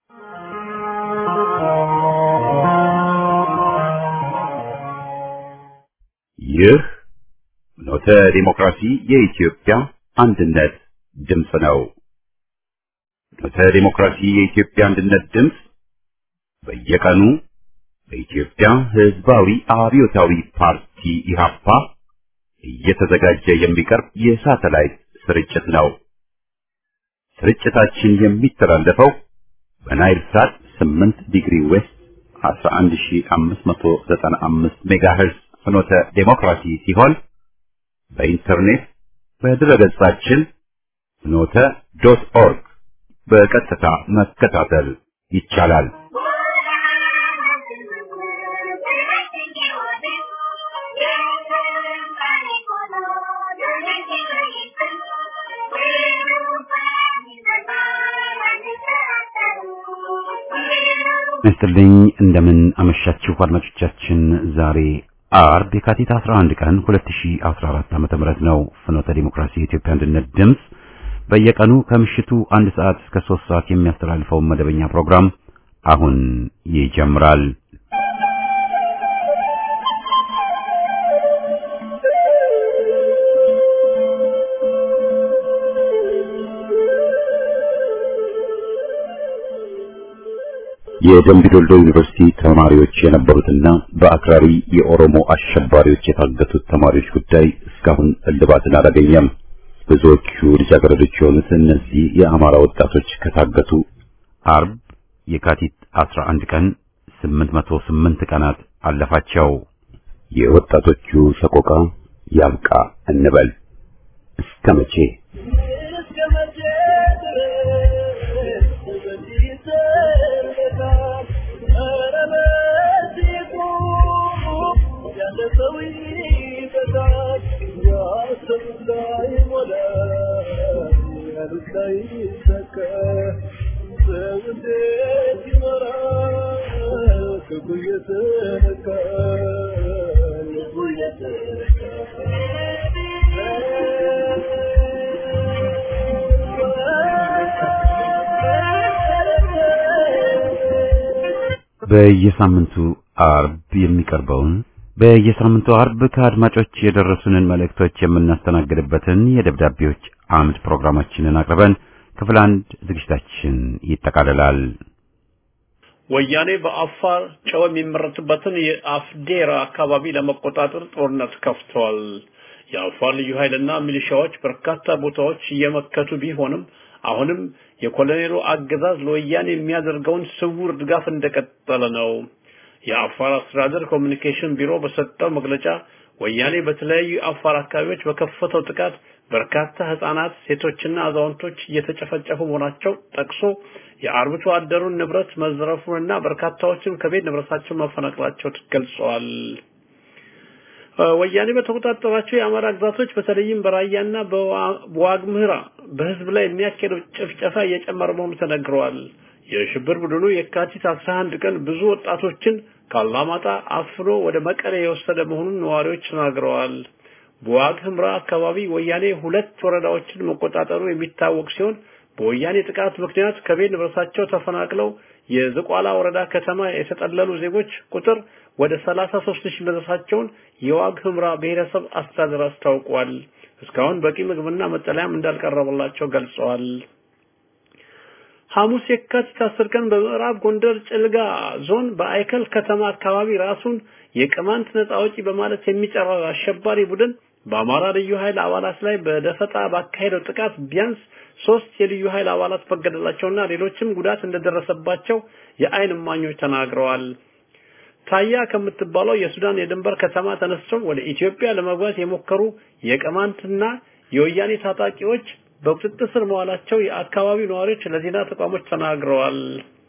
ይህ ኖተ ዲሞክራሲ የኢትዮጵያ አንድነት ድምፅ ነው። ኖተ ዲሞክራሲ የኢትዮጵያ አንድነት ድምፅ በየቀኑ በኢትዮጵያ ሕዝባዊ አብዮታዊ ፓርቲ ኢህአፓ እየተዘጋጀ የሚቀርብ የሳተላይት ስርጭት ነው። ስርጭታችን የሚተላለፈው በናይል ሳት 8 ዲግሪ ዌስት 11595 ሜጋሄርዝ ፍኖተ ዴሞክራሲ ሲሆን በኢንተርኔት በድረገጻችን ፍኖተ ዶት ኦርግ በቀጥታ መከታተል ይቻላል። ይስጥልኝ እንደምን አመሻችሁ አድማጮቻችን። ዛሬ አርብ የካቲት 11 ቀን 2014 ዓመተ ምህረት ነው። ፍኖተ ዲሞክራሲ የኢትዮጵያ አንድነት ድምፅ በየቀኑ ከምሽቱ አንድ ሰዓት እስከ 3 ሰዓት የሚያስተላልፈውን መደበኛ ፕሮግራም አሁን ይጀምራል። የደምቢዶልዶ ዩኒቨርሲቲ ተማሪዎች የነበሩትና በአክራሪ የኦሮሞ አሸባሪዎች የታገቱት ተማሪዎች ጉዳይ እስካሁን እልባትን አላገኘም። ብዙዎቹ ልጃገረዶች የሆኑት እነዚህ የአማራ ወጣቶች ከታገቱ አርብ የካቲት 11 ቀን 808 ቀናት አለፋቸው። የወጣቶቹ ሰቆቃ ያብቃ እንበል እስከ መቼ? በየሳምንቱ አርብ የሚቀርበውን በየሳምንቱ አርብ ከአድማጮች የደረሱንን መልእክቶች የምናስተናግድበትን የደብዳቤዎች አምድ ፕሮግራማችንን አቅርበን ክፍል አንድ ዝግጅታችን ይጠቃልላል። ወያኔ በአፋር ጨው የሚመረትበትን የአፍዴራ አካባቢ ለመቆጣጠር ጦርነት ከፍቷል። የአፋር ልዩ ኃይልና ሚሊሻዎች በርካታ ቦታዎች እየመከቱ ቢሆንም አሁንም የኮሎኔሉ አገዛዝ ለወያኔ የሚያደርገውን ስውር ድጋፍ እንደቀጠለ ነው። የአፋር አስተዳደር ኮሚኒኬሽን ቢሮ በሰጠው መግለጫ ወያኔ በተለያዩ የአፋር አካባቢዎች በከፈተው ጥቃት በርካታ ህጻናት፣ ሴቶችና አዛውንቶች እየተጨፈጨፉ መሆናቸው ጠቅሶ የአርብቶ አደሩን ንብረት መዝረፉንና በርካታዎችም ከቤት ንብረታቸው መፈናቀላቸው ገልጸዋል። ወያኔ በተቆጣጠራቸው የአማራ ግዛቶች በተለይም በራያና በዋግምራ በህዝብ ላይ የሚያካሄደው ጭፍጨፋ እየጨመረ መሆኑ ተነግረዋል። የሽብር ቡድኑ የካቲት 11 ቀን ብዙ ወጣቶችን ካላማጣ አፍኖ ወደ መቀሌ የወሰደ መሆኑን ነዋሪዎች ተናግረዋል። በዋግ ህምራ አካባቢ ወያኔ ሁለት ወረዳዎችን መቆጣጠሩ የሚታወቅ ሲሆን በወያኔ ጥቃት ምክንያት ከቤት ንብረታቸው ተፈናቅለው የዝቋላ ወረዳ ከተማ የተጠለሉ ዜጎች ቁጥር ወደ 33 ሺህ መድረሳቸውን የዋግ ህምራ ብሔረሰብ አስተዳደር አስታውቋል። እስካሁን በቂ ምግብና መጠለያም እንዳልቀረበላቸው ገልጸዋል። ሐሙስ የካቲት 10 ቀን በምዕራብ ጎንደር ጭልጋ ዞን በአይከል ከተማ አካባቢ ራሱን የቅማንት ነጻ አውጪ በማለት የሚጠራው አሸባሪ ቡድን በአማራ ልዩ ኃይል አባላት ላይ በደፈጣ ባካሄደው ጥቃት ቢያንስ ሶስት የልዩ ኃይል አባላት መገደላቸውና ሌሎችም ጉዳት እንደደረሰባቸው የአይን እማኞች ተናግረዋል። ታያ ከምትባለው የሱዳን የድንበር ከተማ ተነስተው ወደ ኢትዮጵያ ለመግባት የሞከሩ የቅማንትና የወያኔ ታጣቂዎች በቁጥጥር ስር መዋላቸው የአካባቢው ነዋሪዎች ለዜና ተቋሞች ተናግረዋል።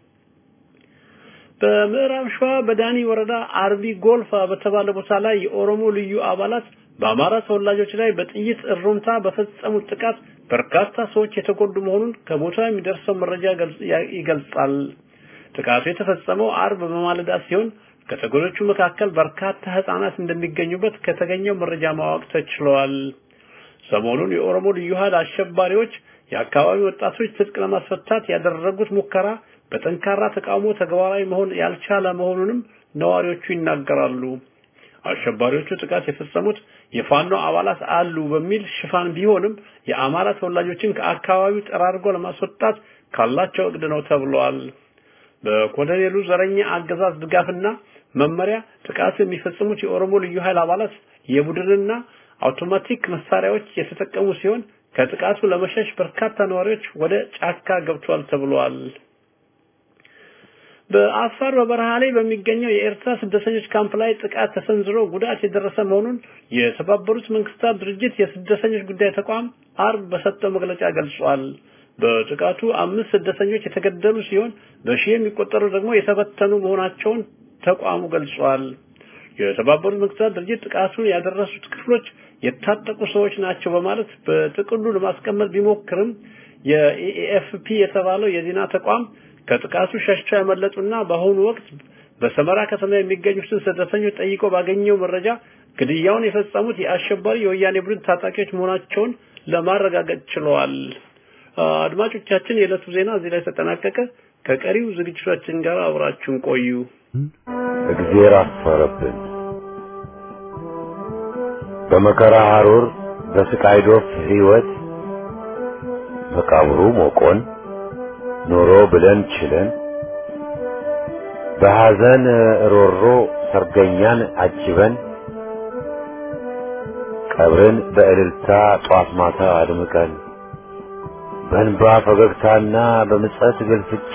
በምዕራብ ሸዋ በዳኒ ወረዳ አርቢ ጎልፋ በተባለ ቦታ ላይ የኦሮሞ ልዩ አባላት በአማራ ተወላጆች ላይ በጥይት እሩምታ በፈጸሙት ጥቃት በርካታ ሰዎች የተጎዱ መሆኑን ከቦታው የሚደርሰው መረጃ ይገልጻል። ጥቃቱ የተፈጸመው አርብ በማለዳ ሲሆን ከተጎጆቹ መካከል በርካታ ህጻናት እንደሚገኙበት ከተገኘው መረጃ ማወቅ ተችሏል። ሰሞኑን የኦሮሞ ልዩ ኃይል አሸባሪዎች የአካባቢ ወጣቶች ትጥቅ ለማስፈታት ያደረጉት ሙከራ በጠንካራ ተቃውሞ ተግባራዊ መሆን ያልቻለ መሆኑንም ነዋሪዎቹ ይናገራሉ። አሸባሪዎቹ ጥቃት የፈጸሙት የፋኖ አባላት አሉ በሚል ሽፋን ቢሆንም የአማራ ተወላጆችን ከአካባቢው ጠራርጎ ለማስወጣት ካላቸው እቅድ ነው ተብሏል። በኮሎኔሉ ዘረኛ አገዛዝ ድጋፍና መመሪያ ጥቃቱ የሚፈጽሙት የኦሮሞ ልዩ ኃይል አባላት የቡድንና አውቶማቲክ መሳሪያዎች የተጠቀሙ ሲሆን ከጥቃቱ ለመሸሽ በርካታ ነዋሪዎች ወደ ጫካ ገብቷል ተብሏል። በአፋር በበረሃ ላይ በሚገኘው የኤርትራ ስደተኞች ካምፕ ላይ ጥቃት ተሰንዝሮ ጉዳት የደረሰ መሆኑን የተባበሩት መንግስታት ድርጅት የስደተኞች ጉዳይ ተቋም አርብ በሰጠው መግለጫ ገልጿል። በጥቃቱ አምስት ስደተኞች የተገደሉ ሲሆን በሺህ የሚቆጠሩ ደግሞ የተበተኑ መሆናቸውን ተቋሙ ገልጿል። የተባበሩት መንግስታት ድርጅት ጥቃቱን ያደረሱት ክፍሎች የታጠቁ ሰዎች ናቸው በማለት በጥቅሉ ለማስቀመጥ ቢሞክርም የኢኤፍፒ የተባለው የዜና ተቋም ከጥቃቱ ሸሽተው ያመለጡና በአሁኑ ወቅት በሰመራ ከተማ የሚገኙትን ስደተኞች ጠይቆ ባገኘው መረጃ ግድያውን የፈጸሙት የአሸባሪ የወያኔ ቡድን ታጣቂዎች መሆናቸውን ለማረጋገጥ ችለዋል። አድማጮቻችን፣ የዕለቱ ዜና እዚህ ላይ ተጠናቀቀ። ከቀሪው ዝግጅቶቻችን ጋር አብራችሁን ቆዩ። እግዜር አፈረብን። በመከራ ሐሩር በስቃይ ዶፍ ሕይወት መቃብሩ ሞቆን ኖሮ ብለን ችለን በሐዘን ሮሮ ሰርገኛን አጅበን ቀብርን በእልልታ ጧት ማታ አድምቀን በእንባ ፈገግታና በምጸት ግልፍጫ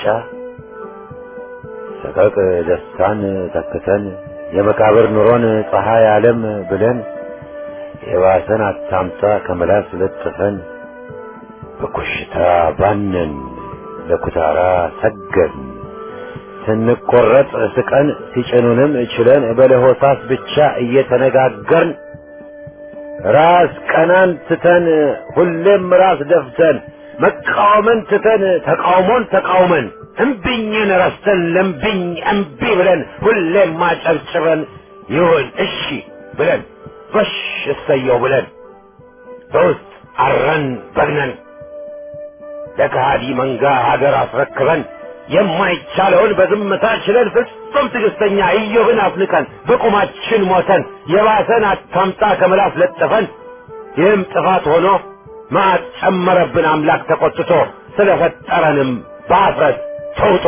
ሰቀቅ ደስታን ተክተን የመቃብር ኑሮን ፀሐይ ዓለም ብለን የባሰን አታምጣ ከመላስ ለጥፈን በኮሽታ ባነን ለኩታራ ሰገን ስንቆረጥ ስቀን ሲጭኑንም ችለን በለሆሳስ ብቻ እየተነጋገርን ራስ ቀናን ትተን ሁሌም ራስ ደፍተን መቃወምን ትተን ተቃውሞን ተቃውመን እምቢኝን ረስተን ለምቢኝ እምቢ ብለን ሁሌም ማጨብጭበን ይሁን እሺ ብለን ጎሽ እሰየው ብለን በውስጥ አረን በግነን ለከሃዲ መንጋ ሀገር አስረክበን የማይቻለውን በዝምታ ችለን ፍጹም ትዕግስተኛ ኢዮብን አፍንቀን በቁማችን ሞተን የባሰን አታምጣ ከምላስ ለጥፈን ይህም ጥፋት ሆኖ መዓት ጨመረብን አምላክ ተቆጥቶ ስለፈጠረንም በአፍረት ተውጦ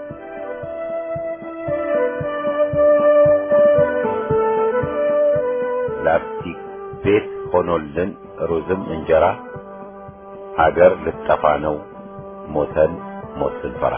ላስቲክ ቤት ሆኖልን ሩዝም እንጀራ ሀገር ልጠፋ ነው ሞተን ሞት ስንፈራ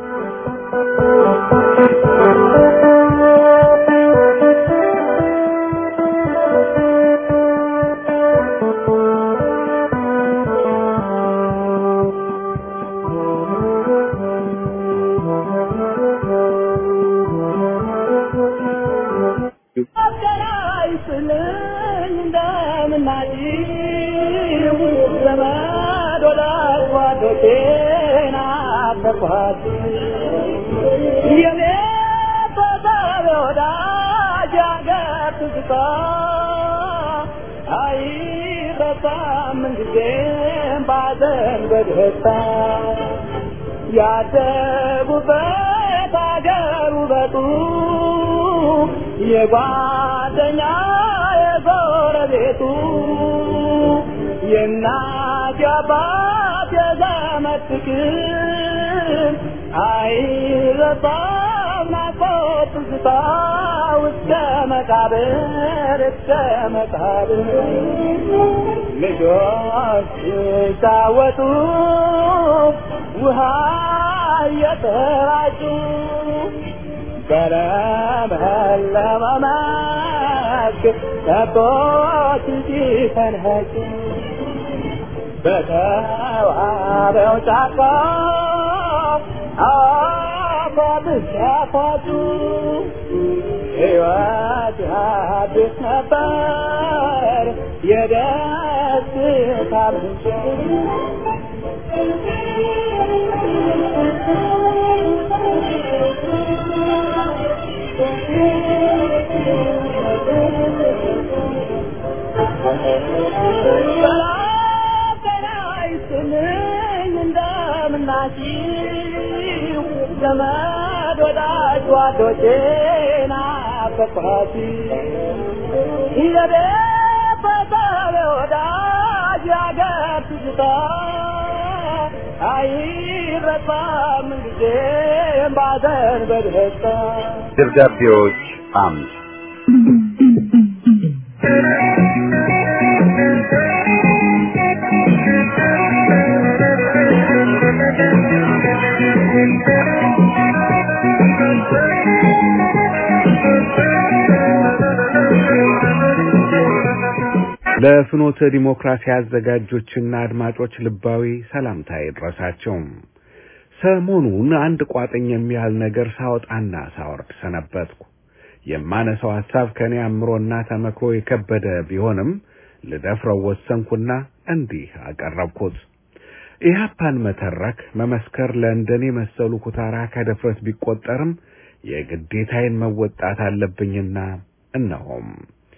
ያደጉበት አገር ውበቱ የጓደኛ የጎረቤቱ የእናት የአባት የዘመድ ፍቅር አይረሳም ናፍቆት ትዝታ እስከ መቃብር እስከ መቃብር ልጆች ሲጫወቱ ውሃ እየተራጩ በለመለመ መስክ ከብቶች ሲፈንኸጩ በተዋበው ጫካ አፏብስ ያፏጩ ሕይወት አዲስ ነበር የደስታ ምንጭ ዘመድ ወዳጅ ጓዶቼ ናፈቅኋት የቤተሰብ ወዳጅ ያገር ትዝታ አይረሳም ጊዜም ባዘን በደስታ ደብዳቤዎች አምድ ለፍኖተ ዲሞክራሲ አዘጋጆችና አድማጮች ልባዊ ሰላምታ ይድረሳቸው። ሰሞኑን አንድ ቋጥኝ የሚያህል ነገር ሳወጣና ሳወርድ ሰነበትኩ። የማነሳው ሐሳብ ከኔ አእምሮና ተመክሮ የከበደ ቢሆንም ልደፍረው ወሰንኩና እንዲህ አቀረብኩት። ኢህአፓን መተረክ መመስከር ለእንደኔ መሰሉ ኩታራ ከድፍረት ቢቆጠርም የግዴታዬን መወጣት አለብኝና እነሆም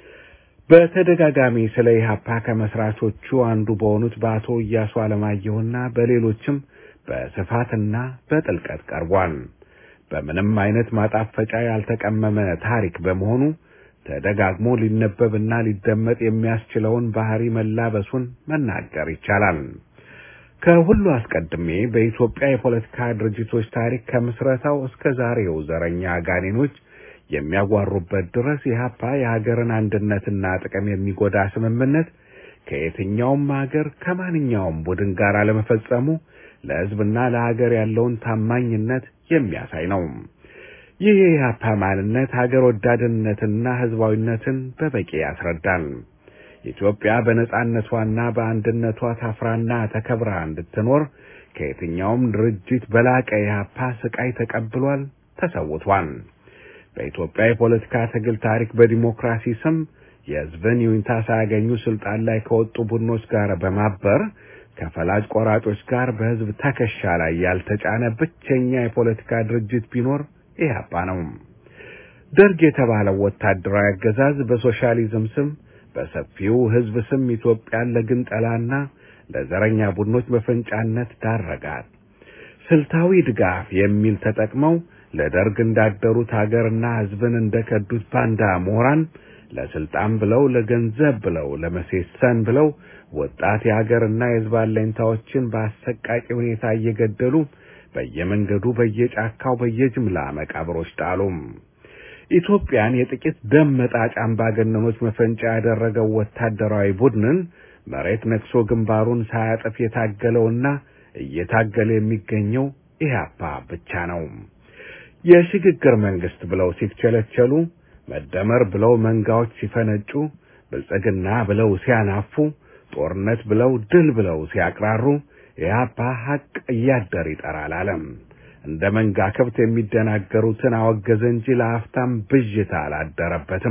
በተደጋጋሚ ስለ ኢህአፓ ከመስራቾቹ አንዱ በሆኑት በአቶ እያሱ አለማየሁና በሌሎችም በስፋትና በጥልቀት ቀርቧል። በምንም አይነት ማጣፈጫ ያልተቀመመ ታሪክ በመሆኑ ተደጋግሞ ሊነበብና ሊደመጥ የሚያስችለውን ባህሪ መላበሱን መናገር ይቻላል። ከሁሉ አስቀድሜ በኢትዮጵያ የፖለቲካ ድርጅቶች ታሪክ ከምስረታው እስከ ዛሬው ዘረኛ ጋኔኖች የሚያጓሩበት ድረስ ኢህአፓ የሀገርን አንድነትና ጥቅም የሚጎዳ ስምምነት ከየትኛውም ሀገር ከማንኛውም ቡድን ጋር አለመፈጸሙ ለሕዝብና ለሀገር ያለውን ታማኝነት የሚያሳይ ነው። ይህ የኢህአፓ ማንነት ሀገር ወዳድነትና ሕዝባዊነትን በበቂ ያስረዳል። ኢትዮጵያ በነጻነቷና በአንድነቷ ታፍራና ተከብራ እንድትኖር ከየትኛውም ድርጅት በላቀ ኢህአፓ ስቃይ ተቀብሏል፣ ተሰውቷል። በኢትዮጵያ የፖለቲካ ትግል ታሪክ በዲሞክራሲ ስም የሕዝብን ይሁንታ ሳያገኙ ስልጣን ላይ ከወጡ ቡድኖች ጋር በማበር ከፈላጭ ቆራጮች ጋር በሕዝብ ትከሻ ላይ ያልተጫነ ብቸኛ የፖለቲካ ድርጅት ቢኖር ኢህአፓ ነው። ደርግ የተባለው ወታደራዊ አገዛዝ በሶሻሊዝም ስም በሰፊው ሕዝብ ስም ኢትዮጵያን ለግንጠላና ለዘረኛ ቡድኖች መፈንጫነት ዳረጋት። ስልታዊ ድጋፍ የሚል ተጠቅመው ለደርግ እንዳደሩት ሀገርና ሕዝብን እንደከዱት ባንዳ ምሁራን ለስልጣን ብለው ለገንዘብ ብለው ለመሴሰን ብለው ወጣት የሀገርና የሕዝብ አለኝታዎችን በአሰቃቂ ሁኔታ እየገደሉ በየመንገዱ በየጫካው በየጅምላ መቃብሮች ጣሉ። ኢትዮጵያን የጥቂት ደም መጣጭ አምባገነኖች መፈንጫ ያደረገው ወታደራዊ ቡድንን መሬት ነክሶ ግንባሩን ሳያጥፍ የታገለውና እየታገለ የሚገኘው ኢህአፓ ብቻ ነው። የሽግግር መንግስት ብለው ሲቸለቸሉ፣ መደመር ብለው መንጋዎች ሲፈነጩ፣ ብልጽግና ብለው ሲያናፉ፣ ጦርነት ብለው ድል ብለው ሲያቅራሩ ኢህአፓ ሐቅ እያደር ይጠራል አለም። እንደ መንጋ ከብት የሚደናገሩትን አወገዘ እንጂ ለአፍታም ብዥታ አላደረበትም።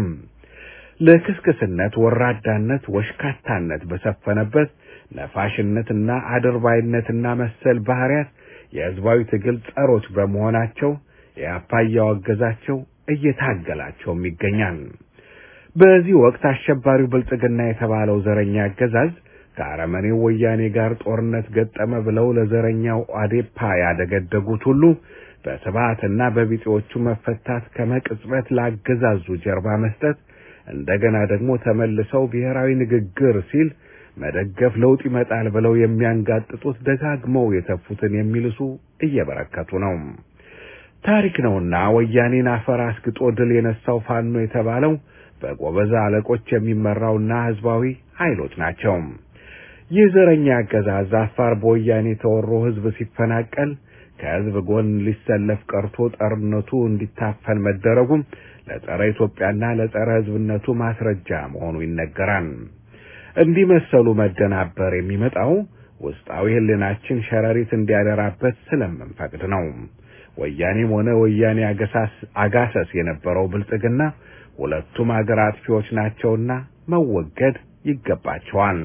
ለክስክስነት፣ ወራዳነት፣ ወሽካታነት በሰፈነበት ነፋሽነትና አድርባይነትና መሰል ባህሪያት የህዝባዊ ትግል ጸሮች በመሆናቸው ኢህአፓ እያወገዛቸው እየታገላቸውም ይገኛል። በዚህ ወቅት አሸባሪው ብልጽግና የተባለው ዘረኛ አገዛዝ ከአረመኔው ወያኔ ጋር ጦርነት ገጠመ ብለው ለዘረኛው አዴፓ ያደገደጉት ሁሉ በስብዓትና በቢጤዎቹ መፈታት ከመቅጽበት ለአገዛዙ ጀርባ መስጠት እንደገና ደግሞ ተመልሰው ብሔራዊ ንግግር ሲል መደገፍ ለውጥ ይመጣል ብለው የሚያንጋጥጡት ደጋግመው የተፉትን የሚልሱ እየበረከቱ ነው። ታሪክ ነውና ወያኔን አፈር አስግጦ ድል የነሳው ፋኖ የተባለው በጎበዛ አለቆች የሚመራውና ህዝባዊ ኃይሎች ናቸው። ይህ ዘረኛ አገዛዝ አፋር በወያኔ ተወሮ ህዝብ ሲፈናቀል ከህዝብ ጎን ሊሰለፍ ቀርቶ ጦርነቱ እንዲታፈን መደረጉም ለጸረ ኢትዮጵያና ለጸረ ህዝብነቱ ማስረጃ መሆኑ ይነገራል። እንዲህ መሰሉ መደናበር የሚመጣው ውስጣዊ ህልናችን ሸረሪት እንዲያደራበት ስለምንፈቅድ ነው። ወያኔም ሆነ ወያኔ አጋሰስ የነበረው ብልጽግና ሁለቱም አገር አጥፊዎች ናቸውና መወገድ ይገባቸዋል።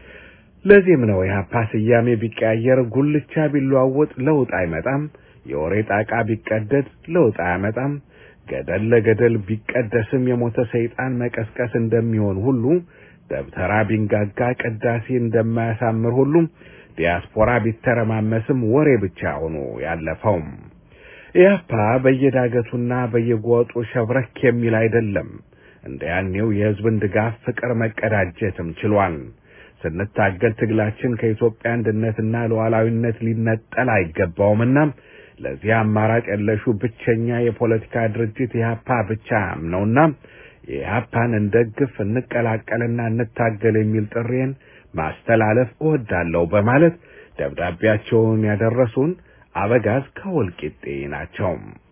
ለዚህም ነው የሀፓ ስያሜ ቢቀያየር ጉልቻ ቢለዋወጥ ለውጥ አይመጣም፣ የወሬ ጣቃ ቢቀደድ ለውጥ አያመጣም፣ ገደል ለገደል ቢቀደስም የሞተ ሰይጣን መቀስቀስ እንደሚሆን ሁሉ ደብተራ ቢንጋጋ ቅዳሴ እንደማያሳምር ሁሉም ዲያስፖራ ቢተረማመስም ወሬ ብቻ ሆኖ ያለፈውም ኢህአፓ በየዳገቱና በየጓጡ ሸብረክ የሚል አይደለም። እንደ ያኔው የህዝብን ድጋፍ ፍቅር መቀዳጀትም ችሏል። ስንታገል ትግላችን ከኢትዮጵያ አንድነትና ሉዓላዊነት ሊነጠል አይገባውምና ለዚህ አማራጭ የለሹ ብቸኛ የፖለቲካ ድርጅት ኢህአፓ ብቻ ነውና የኢህአፓን እንደግፍ፣ እንቀላቀልና እንታገል የሚል ጥሬን ማስተላለፍ እወዳለሁ በማለት ደብዳቤያቸውን ያደረሱን አበጋዝ ከወልቂጤ ናቸው።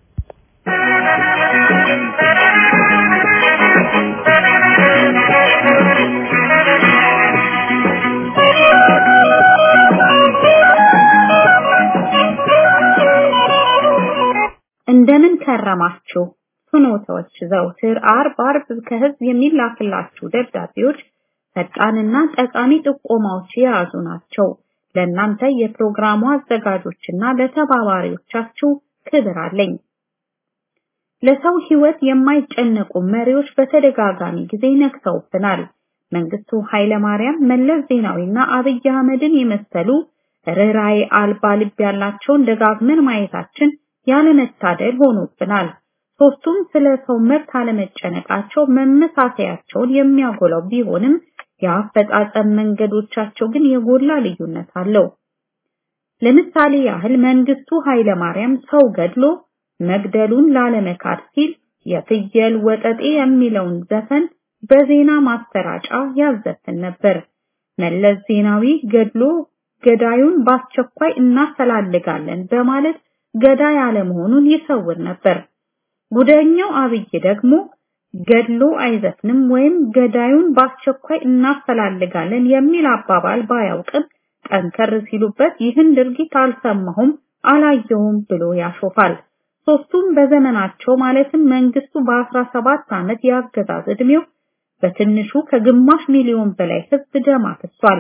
እንደምን ከረማችሁ ፍኖተዎች። ዘውትር አርብ አርብ ከህዝብ የሚላክላችሁ ደብዳቤዎች ፈጣንና ጠቃሚ ጥቆማዎች የያዙ ናቸው። ለእናንተ የፕሮግራሙ አዘጋጆችና ለተባባሪዎቻችሁ ክብር አለኝ። ለሰው ህይወት የማይጨነቁ መሪዎች በተደጋጋሚ ጊዜ ነክሰውብናል። መንግስቱ ኃይለማርያም፣ መለስ ዜናዊና አብይ አህመድን የመሰሉ ርኅራኄ አልባ ልብ ያላቸውን ደጋግመን ማየታችን ያለመታደል ሆኖብናል። ሶስቱም ስለ ሰው መብት አለመጨነቃቸው መመሳሰያቸውን የሚያጎላው ቢሆንም የአፈጻጸም መንገዶቻቸው ግን የጎላ ልዩነት አለው። ለምሳሌ ያህል መንግስቱ ኃይለማርያም ሰው ገድሎ መግደሉን ላለመካድ ሲል የፍየል ወጠጤ የሚለውን ዘፈን በዜና ማሰራጫ ያዘፍን ነበር። መለስ ዜናዊ ገድሎ ገዳዩን በአስቸኳይ እናፈላልጋለን በማለት ገዳይ አለመሆኑን ይሰውር ነበር። ጉደኛው አብይ ደግሞ ገድሎ አይዘፍንም ወይም ገዳዩን በአስቸኳይ እናፈላልጋለን የሚል አባባል ባያውቅም ጠንከር ሲሉበት ይህን ድርጊት አልሰማሁም አላየሁም ብሎ ያሾፋል። ሶስቱም በዘመናቸው ማለትም መንግስቱ በ17 ዓመት የአገዛዝ ዕድሜው በትንሹ ከግማሽ ሚሊዮን በላይ ህዝብ ደም አፍሷል።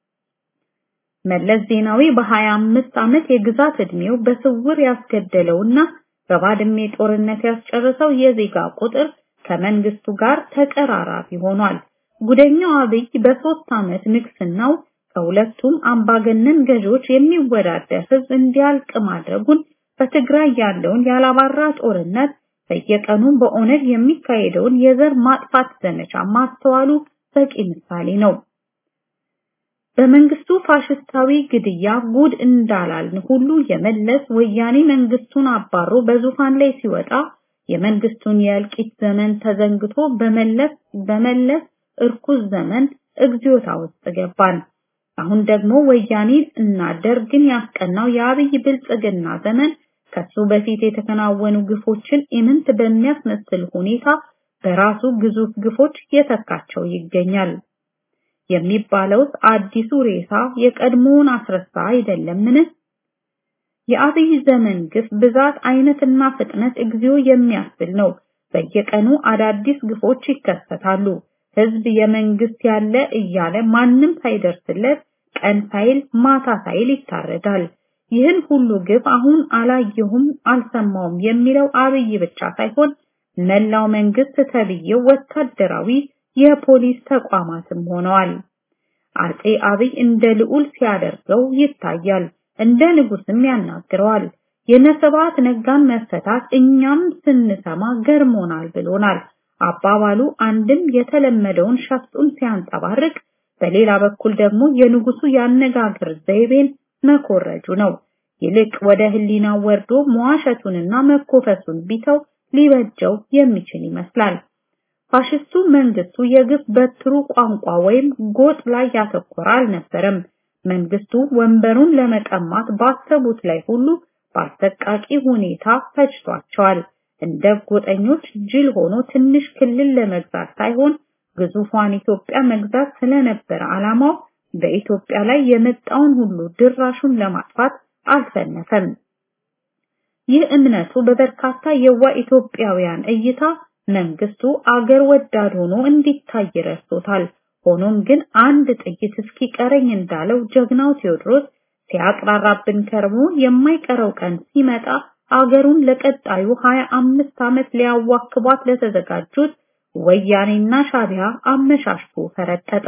መለስ ዜናዊ በ25 ዓመት የግዛት ዕድሜው በስውር ያስገደለውና በባድሜ ጦርነት ያስጨረሰው የዜጋ ቁጥር ከመንግስቱ ጋር ተቀራራቢ ሆኗል። ጉደኛው አብይ በሶስት ዓመት ንግስናው ከሁለቱም አምባገነን ገዢዎች የሚወዳደር ህዝብ እንዲያልቅ ማድረጉን በትግራይ ያለውን ያላባራ ጦርነት በየቀኑ በኦነግ የሚካሄደውን የዘር ማጥፋት ዘመቻ ማስተዋሉ በቂ ምሳሌ ነው። በመንግስቱ ፋሽስታዊ ግድያ ጉድ እንዳላልን ሁሉ የመለስ ወያኔ መንግስቱን አባሮ በዙፋን ላይ ሲወጣ የመንግስቱን የእልቂት ዘመን ተዘንግቶ በመለስ በመለስ እርኩስ ዘመን እግዚኦታ ውስጥ ገባን። አሁን ደግሞ ወያኔን እና ደርግን ያስቀናው የአብይ ብልጽግና ዘመን ከሱ በፊት የተከናወኑ ግፎችን ኢምንት በሚያስመስል ሁኔታ በራሱ ግዙፍ ግፎች የተካቸው ይገኛል። የሚባለውስ አዲሱ ሬሳ የቀድሞውን አስረሳ አይደለምን? የአብይ ዘመን ግፍ ብዛት አይነትና ፍጥነት እግዚኦ የሚያስብል ነው። በየቀኑ አዳዲስ ግፎች ይከሰታሉ። ህዝብ የመንግስት ያለ እያለ ማንም ሳይደርስለት ቀን ሳይል ማታ ሳይል ይታረዳል። ይህን ሁሉ ግፍ አሁን አላየሁም አልሰማውም የሚለው አብይ ብቻ ሳይሆን መላው መንግስት ተብዬው ወታደራዊ የፖሊስ ተቋማትም ሆነዋል። አጼ አብይ እንደ ልዑል ሲያደርገው ይታያል፣ እንደ ንጉስም ያናግረዋል። የነስብሐት ነጋን መፈታት እኛም ስንሰማ ገርሞናል ብሎናል። አባባሉ አንድም የተለመደውን ሸፍጡን ሲያንጸባርቅ፣ በሌላ በኩል ደግሞ የንጉሱ ያነጋገር ዘይቤን መኮረጁ ነው። ይልቅ ወደ ህሊናው ወርዶ መዋሸቱንና መኮፈሱን ቢተው ሊበጀው የሚችል ይመስላል። ፋሽስቱ መንግስቱ የግፍ በትሩ ቋንቋ ወይም ጎጥ ላይ ያተኮረ አልነበረም። መንግስቱ ወንበሩን ለመቀማት ባሰቡት ላይ ሁሉ በአሰቃቂ ሁኔታ ፈጅቷቸዋል። እንደ ጎጠኞች ጅል ሆኖ ትንሽ ክልል ለመግዛት ሳይሆን ግዙፏን ኢትዮጵያ መግዛት ስለነበረ ዓላማው በኢትዮጵያ ላይ የመጣውን ሁሉ ድራሹን ለማጥፋት አልሰነፈም። ይህ እምነቱ በበርካታ የዋ ኢትዮጵያውያን እይታ መንግስቱ አገር ወዳድ ሆኖ እንዲታይ ረድቶታል። ሆኖም ግን አንድ ጥይት እስኪቀረኝ እንዳለው ጀግናው ቴዎድሮስ ሲያቅራራብን ከርሞ የማይቀረው ቀን ሲመጣ አገሩን ለቀጣዩ 25 ዓመት ሊያዋክቧት ለተዘጋጁት ወያኔና ሻቢያ አመሻሽቶ ፈረጠጠ።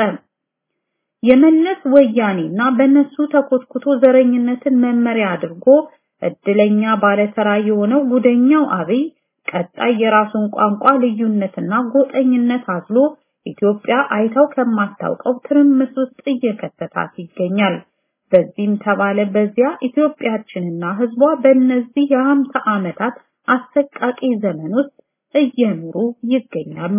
የመለስ ወያኔና በነሱ ተኮትኩቶ ዘረኝነትን መመሪያ አድርጎ እድለኛ ባለተራ የሆነው ጉደኛው አብይ ቀጣይ የራሱን ቋንቋ ልዩነትና ጎጠኝነት አዝሎ ኢትዮጵያ አይታው ከማታውቀው ትርምስ ውስጥ እየከተታት ይገኛል። በዚህም ተባለ በዚያ ኢትዮጵያችንና ህዝቧ በእነዚህ የሀምሳ ዓመታት አሰቃቂ ዘመን ውስጥ እየኖሩ ይገኛሉ።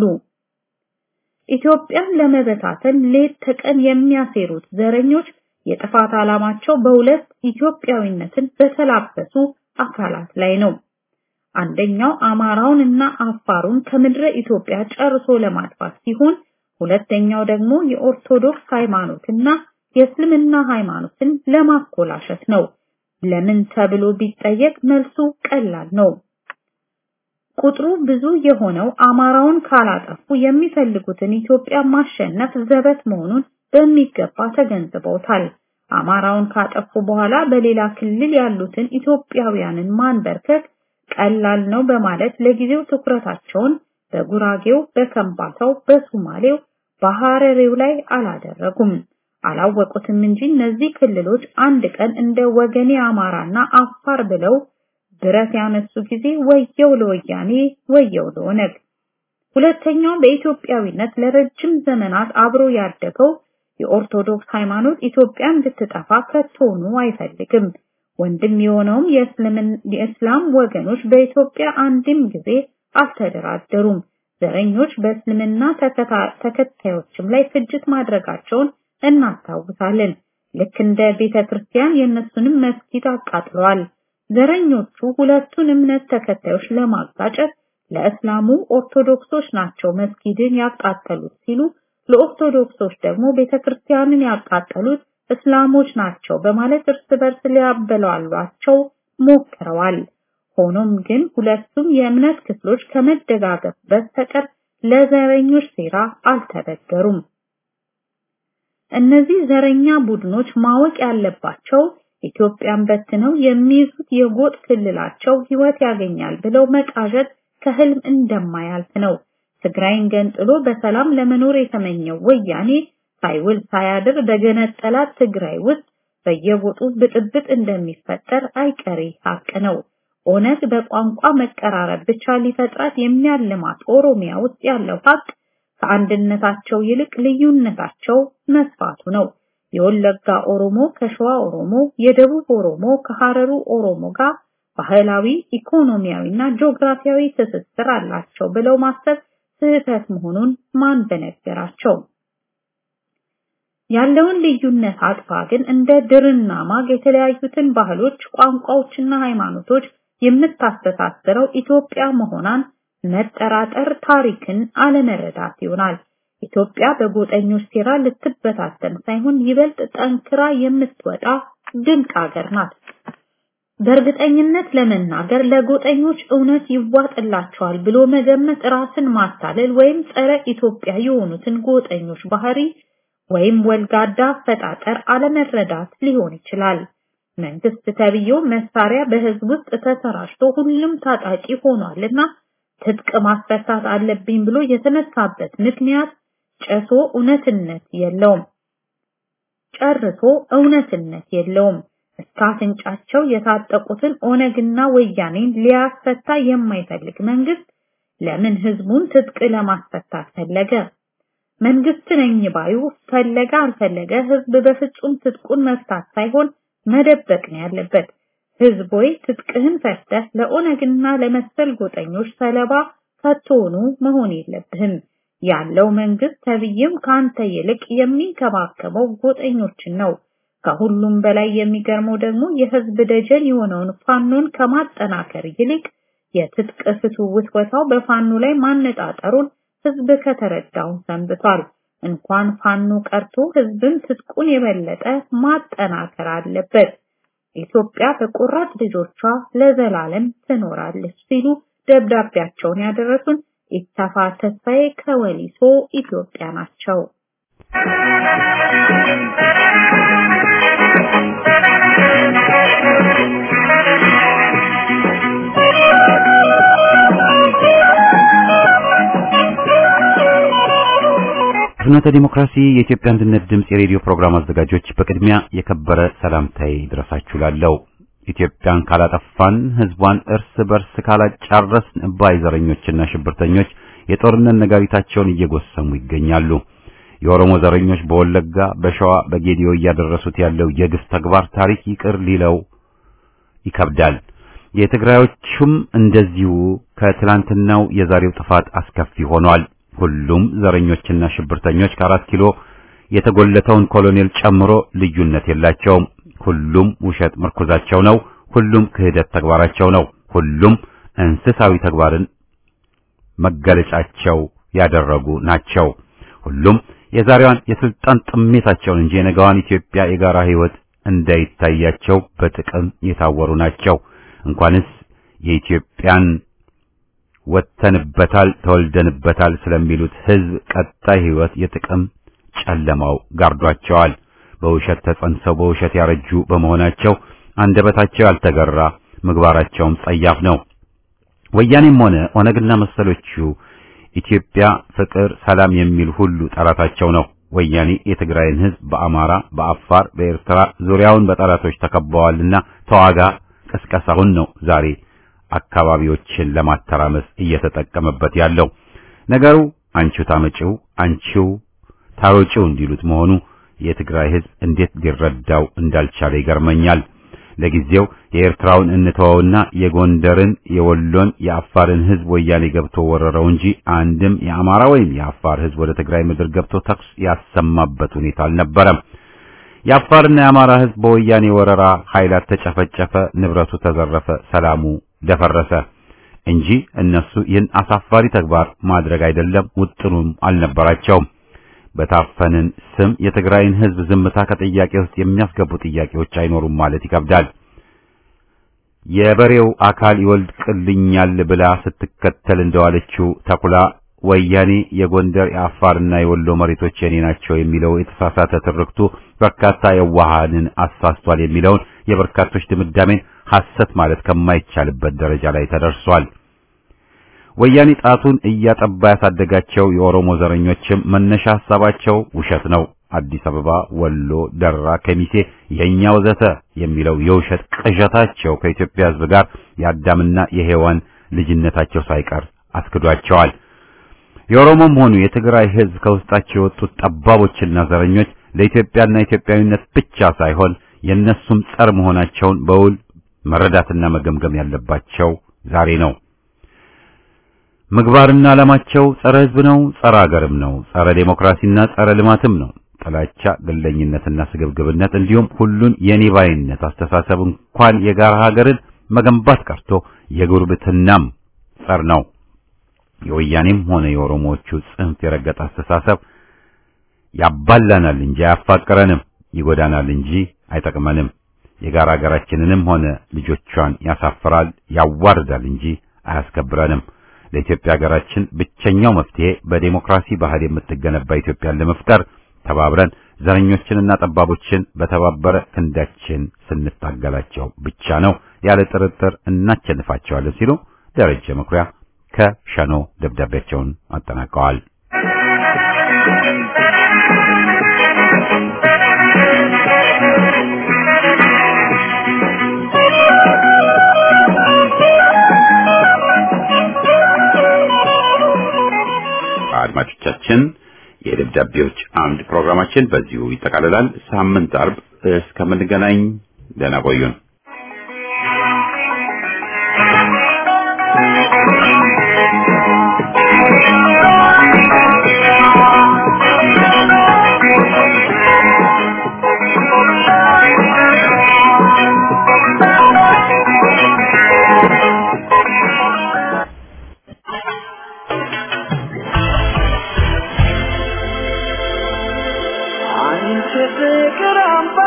ኢትዮጵያን ለመበታተን ሌት ተቀን የሚያሴሩት ዘረኞች የጥፋት ዓላማቸው በሁለት ኢትዮጵያዊነትን በተላበሱ አካላት ላይ ነው። አንደኛው አማራውን እና አፋሩን ከምድረ ኢትዮጵያ ጨርሶ ለማጥፋት ሲሆን ሁለተኛው ደግሞ የኦርቶዶክስ ሃይማኖትና የእስልምና ሃይማኖትን ለማኮላሸት ነው። ለምን ተብሎ ቢጠየቅ መልሱ ቀላል ነው። ቁጥሩ ብዙ የሆነው አማራውን ካላጠፉ የሚፈልጉትን ኢትዮጵያ ማሸነፍ ዘበት መሆኑን በሚገባ ተገንዝበውታል። አማራውን ካጠፉ በኋላ በሌላ ክልል ያሉትን ኢትዮጵያውያንን ማንበርከክ ቀላል ነው በማለት ለጊዜው ትኩረታቸውን በጉራጌው፣ በከምባታው፣ በሱማሌው፣ በሐረሬው ላይ አላደረጉም። አላወቁትም እንጂ እነዚህ ክልሎች አንድ ቀን እንደ ወገኔ አማራና አፋር ብለው ብረት ያነሱ ጊዜ ወየው ለወያኔ ወየው ለኦነግ። ሁለተኛው በኢትዮጵያዊነት ለረጅም ዘመናት አብሮ ያደገው የኦርቶዶክስ ሃይማኖት ኢትዮጵያ እንድትጠፋ ከቶኑ አይፈልግም። ወንድም የሆነውም የእስላም ወገኖች በኢትዮጵያ አንድም ጊዜ አልተደራደሩም። ዘረኞች በእስልምና ተከታዮችም ላይ ፍጅት ማድረጋቸውን እናስታውሳለን። ልክ እንደ ቤተ ክርስቲያን የእነሱንም መስጊድ አቃጥለዋል። ዘረኞቹ ሁለቱን እምነት ተከታዮች ለማጋጨት ለእስላሙ ኦርቶዶክሶች ናቸው መስጊድን ያቃጠሉት ሲሉ ለኦርቶዶክሶች ደግሞ ቤተክርስቲያንን ያቃጠሉት እስላሞች ናቸው በማለት እርስ በርስ ሊያበላሏቸው ሞክረዋል። ሆኖም ግን ሁለቱም የእምነት ክፍሎች ከመደጋገፍ በስተቀር ለዘረኞች ሴራ አልተበገሩም። እነዚህ ዘረኛ ቡድኖች ማወቅ ያለባቸው ኢትዮጵያን በትነው የሚይዙት የጎጥ ክልላቸው ህይወት ያገኛል ብለው መቃዠት ከህልም እንደማያልፍ ነው። ትግራይን ገንጥሎ በሰላም ለመኖር የተመኘው ወያኔ ሳይውል ሳያድር በገነጠላት ትግራይ ውስጥ በየጎጡ ብጥብጥ እንደሚፈጠር አይቀሬ ሀቅ ነው። ኦነግ በቋንቋ መቀራረብ ብቻ ሊፈጥራት የሚያልማት ኦሮሚያ ውስጥ ያለው ሀቅ ከአንድነታቸው ይልቅ ልዩነታቸው መስፋቱ ነው። የወለጋ ኦሮሞ ከሸዋ ኦሮሞ፣ የደቡብ ኦሮሞ ከሐረሩ ኦሮሞ ጋር ባህላዊ፣ ኢኮኖሚያዊና ጂኦግራፊያዊ ትስስር አላቸው ብለው ማሰብ ስህተት መሆኑን ማን በነገራቸው? ያለውን ልዩነት አጥፋ ግን እንደ ድርና ማግ የተለያዩትን ባህሎች፣ ቋንቋዎችና ሃይማኖቶች የምታስተሳስረው ኢትዮጵያ መሆኗን መጠራጠር ታሪክን አለመረዳት ይሆናል። ኢትዮጵያ በጎጠኞች ሴራ ልትበታተን ሳይሆን ይበልጥ ጠንክራ የምትወጣ ድንቅ ሀገር ናት። በእርግጠኝነት ለመናገር ለጎጠኞች እውነት ይዋጥላቸዋል ብሎ መገመት ራስን ማታለል ወይም ጸረ ኢትዮጵያ የሆኑትን ጎጠኞች ባህሪ ወይም ወልጋዳ አፈጣጠር አለመረዳት ሊሆን ይችላል። መንግስት ተብዬው መሳሪያ በህዝብ ውስጥ ተሰራጭቶ ሁሉም ታጣቂ ሆኗልና ትጥቅ ማስፈታት አለብኝ ብሎ የተነሳበት ምክንያት ጨሶ እውነትነት የለውም። ጨርሶ እውነትነት የለውም። እስከ አፍንጫቸው የታጠቁትን ኦነግና ወያኔን ሊያስፈታ የማይፈልግ መንግስት ለምን ህዝቡን ትጥቅ ለማስፈታት ፈለገ? መንግስት ነኝ ባዩ ፈለገ አልፈለገ ህዝብ በፍጹም ትጥቁን መፍታት ሳይሆን መደበቅ ነው ያለበት። ህዝብ ወይ ትጥቅህን ፈተህ ለኦነግና ለመሰል ጎጠኞች ሰለባ ከቶኑ መሆን የለብህም። ያለው መንግስት ተብዬም ካንተ ይልቅ የሚንከባከበው ጎጠኞችን ነው። ከሁሉም በላይ የሚገርመው ደግሞ የህዝብ ደጀን የሆነውን ፋኖን ከማጠናከር ይልቅ የትጥቅ ፍቱ ውትወታው በፋኖ ላይ ማነጣጠሩን ህዝብ ከተረዳው ሰንብቷል። እንኳን ፋኖ ቀርቶ ህዝብን ትጥቁን የበለጠ ማጠናከር አለበት። ኢትዮጵያ በቆራጥ ልጆቿ ለዘላለም ትኖራለች ሲሉ ደብዳቤያቸውን ያደረሱን ኢተፋ ተስፋዬ ከወሊሶ ኢትዮጵያ ናቸው። ፍኖተ ዲሞክራሲ የኢትዮጵያ አንድነት ድምፅ የሬዲዮ ፕሮግራም አዘጋጆች በቅድሚያ የከበረ ሰላምታዬ ይድረሳችሁ ላለው ኢትዮጵያን ካላጠፋን ህዝቧን እርስ በርስ ካላጫረስን ባይ ዘረኞችና ሽብርተኞች የጦርነት ነጋሪታቸውን እየጎሰሙ ይገኛሉ። የኦሮሞ ዘረኞች በወለጋ፣ በሸዋ፣ በጌዲዮ እያደረሱት ያለው የግፍ ተግባር ታሪክ ይቅር ሊለው ይከብዳል። የትግራዮቹም እንደዚሁ ከትላንትናው የዛሬው ጥፋት አስከፊ ሆኗል። ሁሉም ዘረኞችና ሽብርተኞች ከአራት ኪሎ የተጎለተውን ኮሎኔል ጨምሮ ልዩነት የላቸውም። ሁሉም ውሸት ምርኩዛቸው ነው። ሁሉም ክህደት ተግባራቸው ነው። ሁሉም እንስሳዊ ተግባርን መገለጫቸው ያደረጉ ናቸው። ሁሉም የዛሬዋን የስልጣን ጥሜታቸውን እንጂ የነገዋን ኢትዮጵያ የጋራ ህይወት እንዳይታያቸው በጥቅም የታወሩ ናቸው። እንኳንስ የኢትዮጵያን ወተንበታል ተወልደንበታል ስለሚሉት ህዝብ ቀጣይ ህይወት የጥቅም ጨለማው ጋርዷቸዋል። በውሸት ተጸንሰው በውሸት ያረጁ በመሆናቸው አንደበታቸው ያልተገራ ምግባራቸውም ጸያፍ ነው። ወያኔም ሆነ ኦነግና መሰሎቹ ኢትዮጵያ ፍቅር፣ ሰላም የሚል ሁሉ ጠላታቸው ነው። ወያኔ የትግራይን ህዝብ በአማራ፣ በአፋር፣ በኤርትራ ዙሪያውን በጠላቶች ተከበዋልና ተዋጋ ቅስቀሳውን ነው ዛሬ አካባቢዎችን ለማተራመስ እየተጠቀመበት ያለው። ነገሩ አንቺው ታመጪው አንቺው ታሮጪው እንዲሉት መሆኑ የትግራይ ህዝብ እንዴት ሊረዳው እንዳልቻለ ይገርመኛል። ለጊዜው የኤርትራውን እንተወውና የጎንደርን፣ የወሎን፣ የአፋርን ህዝብ ወያኔ ገብቶ ወረረው እንጂ አንድም የአማራ ወይም የአፋር ህዝብ ወደ ትግራይ ምድር ገብቶ ተኩስ ያሰማበት ሁኔታ አልነበረም። የአፋርና የአማራ ህዝብ በወያኔ ወረራ ኃይላት ተጨፈጨፈ፣ ንብረቱ ተዘረፈ፣ ሰላሙ ደፈረሰ እንጂ እነሱ ይህን አሳፋሪ ተግባር ማድረግ አይደለም ውጥኑም አልነበራቸውም። በታፈንን ስም የትግራይን ህዝብ ዝምታ ከጥያቄ ውስጥ የሚያስገቡ ጥያቄዎች አይኖሩም ማለት ይከብዳል። የበሬው አካል ይወልቅልኛል ብላ ስትከተል እንደዋለችው ተኩላ ወያኔ የጎንደር የአፋርና የወሎ መሬቶች የኔ ናቸው የሚለው የተሳሳተ ትርክቱ በርካታ የዋሃንን አሳስቷል የሚለውን የበርካቶች ድምዳሜን ሐሰት ማለት ከማይቻልበት ደረጃ ላይ ተደርሷል። ወያኔ ጣቱን እያጠባ ያሳደጋቸው የኦሮሞ ዘረኞችም መነሻ ሐሳባቸው ውሸት ነው። አዲስ አበባ፣ ወሎ፣ ደራ፣ ከሚሴ የኛ ወዘተ የሚለው የውሸት ቅዠታቸው ከኢትዮጵያ ሕዝብ ጋር የአዳምና የሔዋን ልጅነታቸው ሳይቀር አስክዷቸዋል። የኦሮሞም ሆኑ የትግራይ ሕዝብ ከውስጣቸው የወጡት ጠባቦችና ዘረኞች ለኢትዮጵያና ኢትዮጵያዊነት ብቻ ሳይሆን የነሱም ጸር መሆናቸውን በውል መረዳትና መገምገም ያለባቸው ዛሬ ነው። ምግባርና ዓላማቸው ጸረ ሕዝብ ነው፣ ጸረ አገርም ነው፣ ጸረ ዴሞክራሲና ጸረ ልማትም ነው። ጥላቻ፣ ግለኝነትና ስግብግብነት እንዲሁም ሁሉን የኔ ባይነት አስተሳሰብ እንኳን የጋራ ሀገርን መገንባት ቀርቶ የጉርብትናም ጸር ነው። የወያኔም ሆነ የኦሮሞዎቹ ጽንፍ የረገጠ አስተሳሰብ ያባላናል እንጂ አያፋቅረንም፣ ይጎዳናል እንጂ አይጠቅመንም። የጋራ ሀገራችንንም ሆነ ልጆቿን ያሳፍራል፣ ያዋርዳል እንጂ አያስከብረንም። ለኢትዮጵያ ሀገራችን ብቸኛው መፍትሄ በዴሞክራሲ ባህል የምትገነባ ኢትዮጵያን ለመፍጠር ተባብረን ዘረኞችንና ጠባቦችን በተባበረ ክንዳችን ስንታገላቸው ብቻ ነው። ያለ ጥርጥር እናቸንፋቸዋለን ሲሉ ደረጀ መኩሪያ ከሸኖ ደብዳቤያቸውን አጠናቀዋል። አድማጮቻችን የደብዳቤዎች አምድ ፕሮግራማችን በዚሁ ይጠቃልላል። ሳምንት አርብ እስከምንገናኝ ደህና ቆዩን። አንቺ ፍቅር አምባ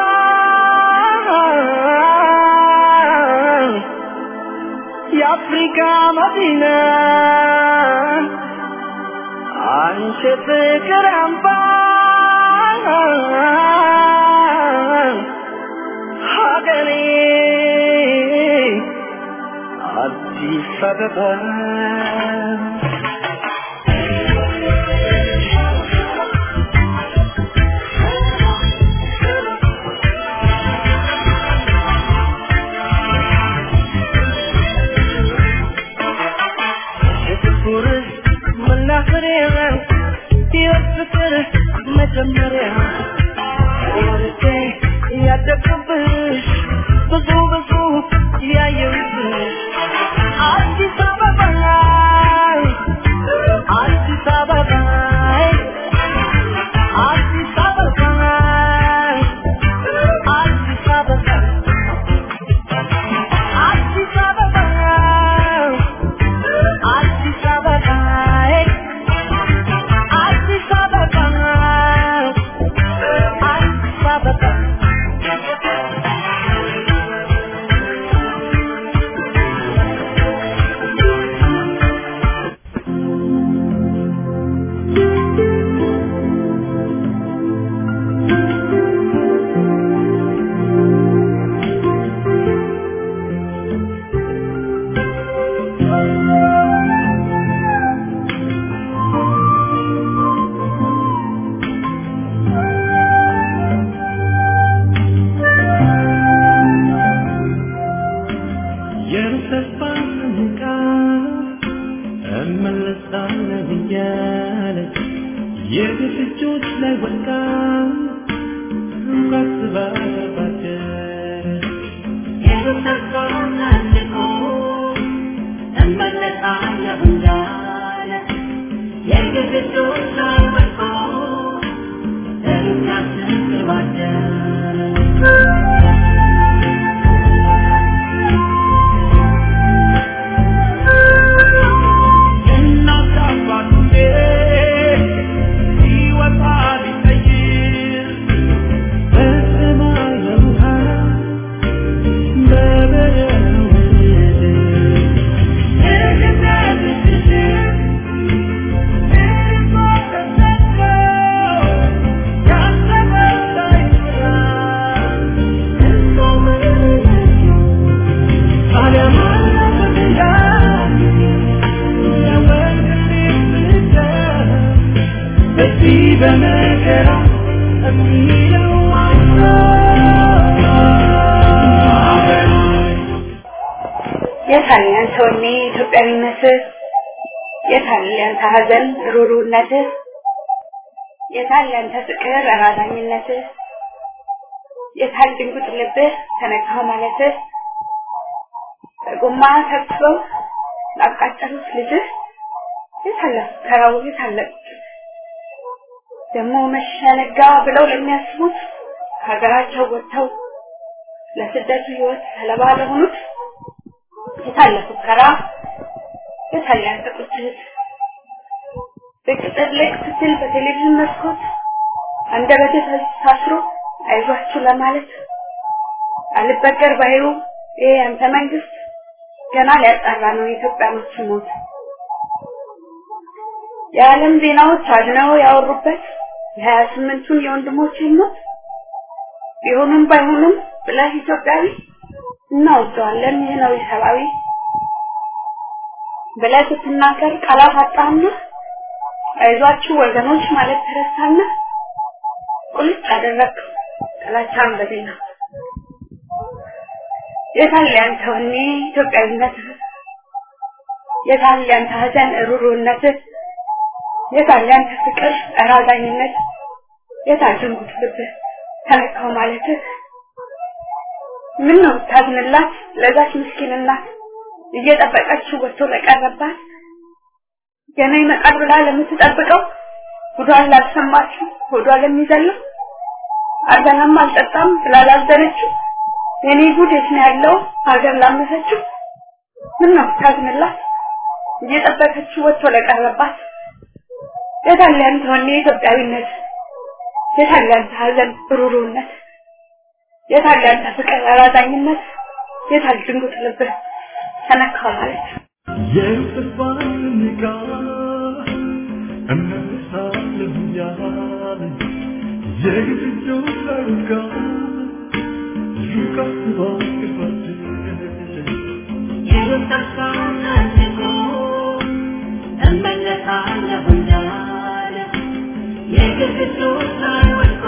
የአፍሪካ መዲና አንቺ ፍቅር አምባ ሀገሬ አዲስ አበባ የፍቅር መጀመሪያ ወርጄ ያደግኩብሽ ብዙ ብዙ ያየሁብሽ አዲስ አበባ ላይ አዲስ አበባ ላይ አዲስ አበባ ላይ አዲስ አበባ አዲስ አበባ አዲስ አበባ አዲስ አበባ አዲስ አበባ የተስፋ ስንቃ እመለሳለሁ እያለች የግፍጆች ላይ ወድቃ እንኳስባ የተስፋ ሰንቆ እመለሳለሁ እንዳለ የግፍጆች ላይ ወድቆ እንኳስባቸው እናት አባቴ ሲወጣ ቢቀይር በሰማይ በውሃ በበረዶ የልጅነት ልጅሽን እንባ ተሰጥቶ ያሰበው ሳይሞላ እንኳን ምሕረቱ ታዲያ ማን ይላል በዚህ በመከራ የሚለው የታለ ያንተ ወኔ ኢትዮጵያዊነትህ? የታለ ያንተ ሐዘን ሩሩነትህ? የታለ ያንተ ፍቅር አራዳኝነትህ? የታል ድንጉጥ ልብህ ተነካው ማለትህ? በጎማ ተብስበው ላቃጠሉት ልጅህ የታለ ከራው የታለ ደግሞ መሸነጋ ብለው ለሚያስቡት ከሀገራቸው ወጥተው ለስደቱ ህይወት ሰለባ ለሆኑት የታለ ፉከራ የታለ ያንተ ቁጭት በቅጥር ላይ ስትል በቴሌቪዥን መስኮት አንደበቴ ታስሮ አይዟችሁ ለማለት አልበገር ባይሩ ይሄ ያንተ መንግስት ገና ሊያጣራ ነው የኢትዮጵያኖች ሞት የዓለም ዜናዎች አድነው ያወሩበት የሀያ ስምንቱን የወንድሞችን ሞት ቢሆኑም ባይሆኑም ብለህ ኢትዮጵያዊ እናወደዋለን ይህ ነው ሰብአዊ ብለህ ስትናገር ቃላት አጣና አይዟችሁ ወገኖች ማለት ተረሳና ቁልጭ አደረግ ጥላቻን በዜና የታለ ያንተ ወኔ ኢትዮጵያዊነትህ የታለ ያንተ ሀዘን ሩሩነትህ የታለ ያንተ ፍቅር ራዛኝነት የታጀንኩት ልብህ ተነካው ማለትህ ምን ነው ታዝንላት ለዛች ምስኪን እናት እየጠበቀችው ወጥቶ ለቀረባት ገና ይመጣል ብላ ለምትጠብቀው ጉዷን ላልሰማችው ሆዷ ለሚዘለው አልበላም አልጠጣም ብላ ላዘነችው የኔ ጉድ የት ነው ያለው ሀገር ላመሰችው ምን ነው ታዝንላት እየጠበቀችው ወጥቶ ለቀረባት የታለ ያንተ ወኔ ኢትዮጵያዊነት የታለ ያንተ ሀዘን ብሩሩነት የታለ ያንተ ፍቅር አራዳኝነት የታል ድንጉጥ ልብህ ተነካ ማለት የተስፋን ንቃ እመልሳለሁ እያለ የግድግዳው ላይ ወድቃ ሉቃስ ባክባት እመለሳለሁ እንዳለ የግድግዳው ላይ ወድቆ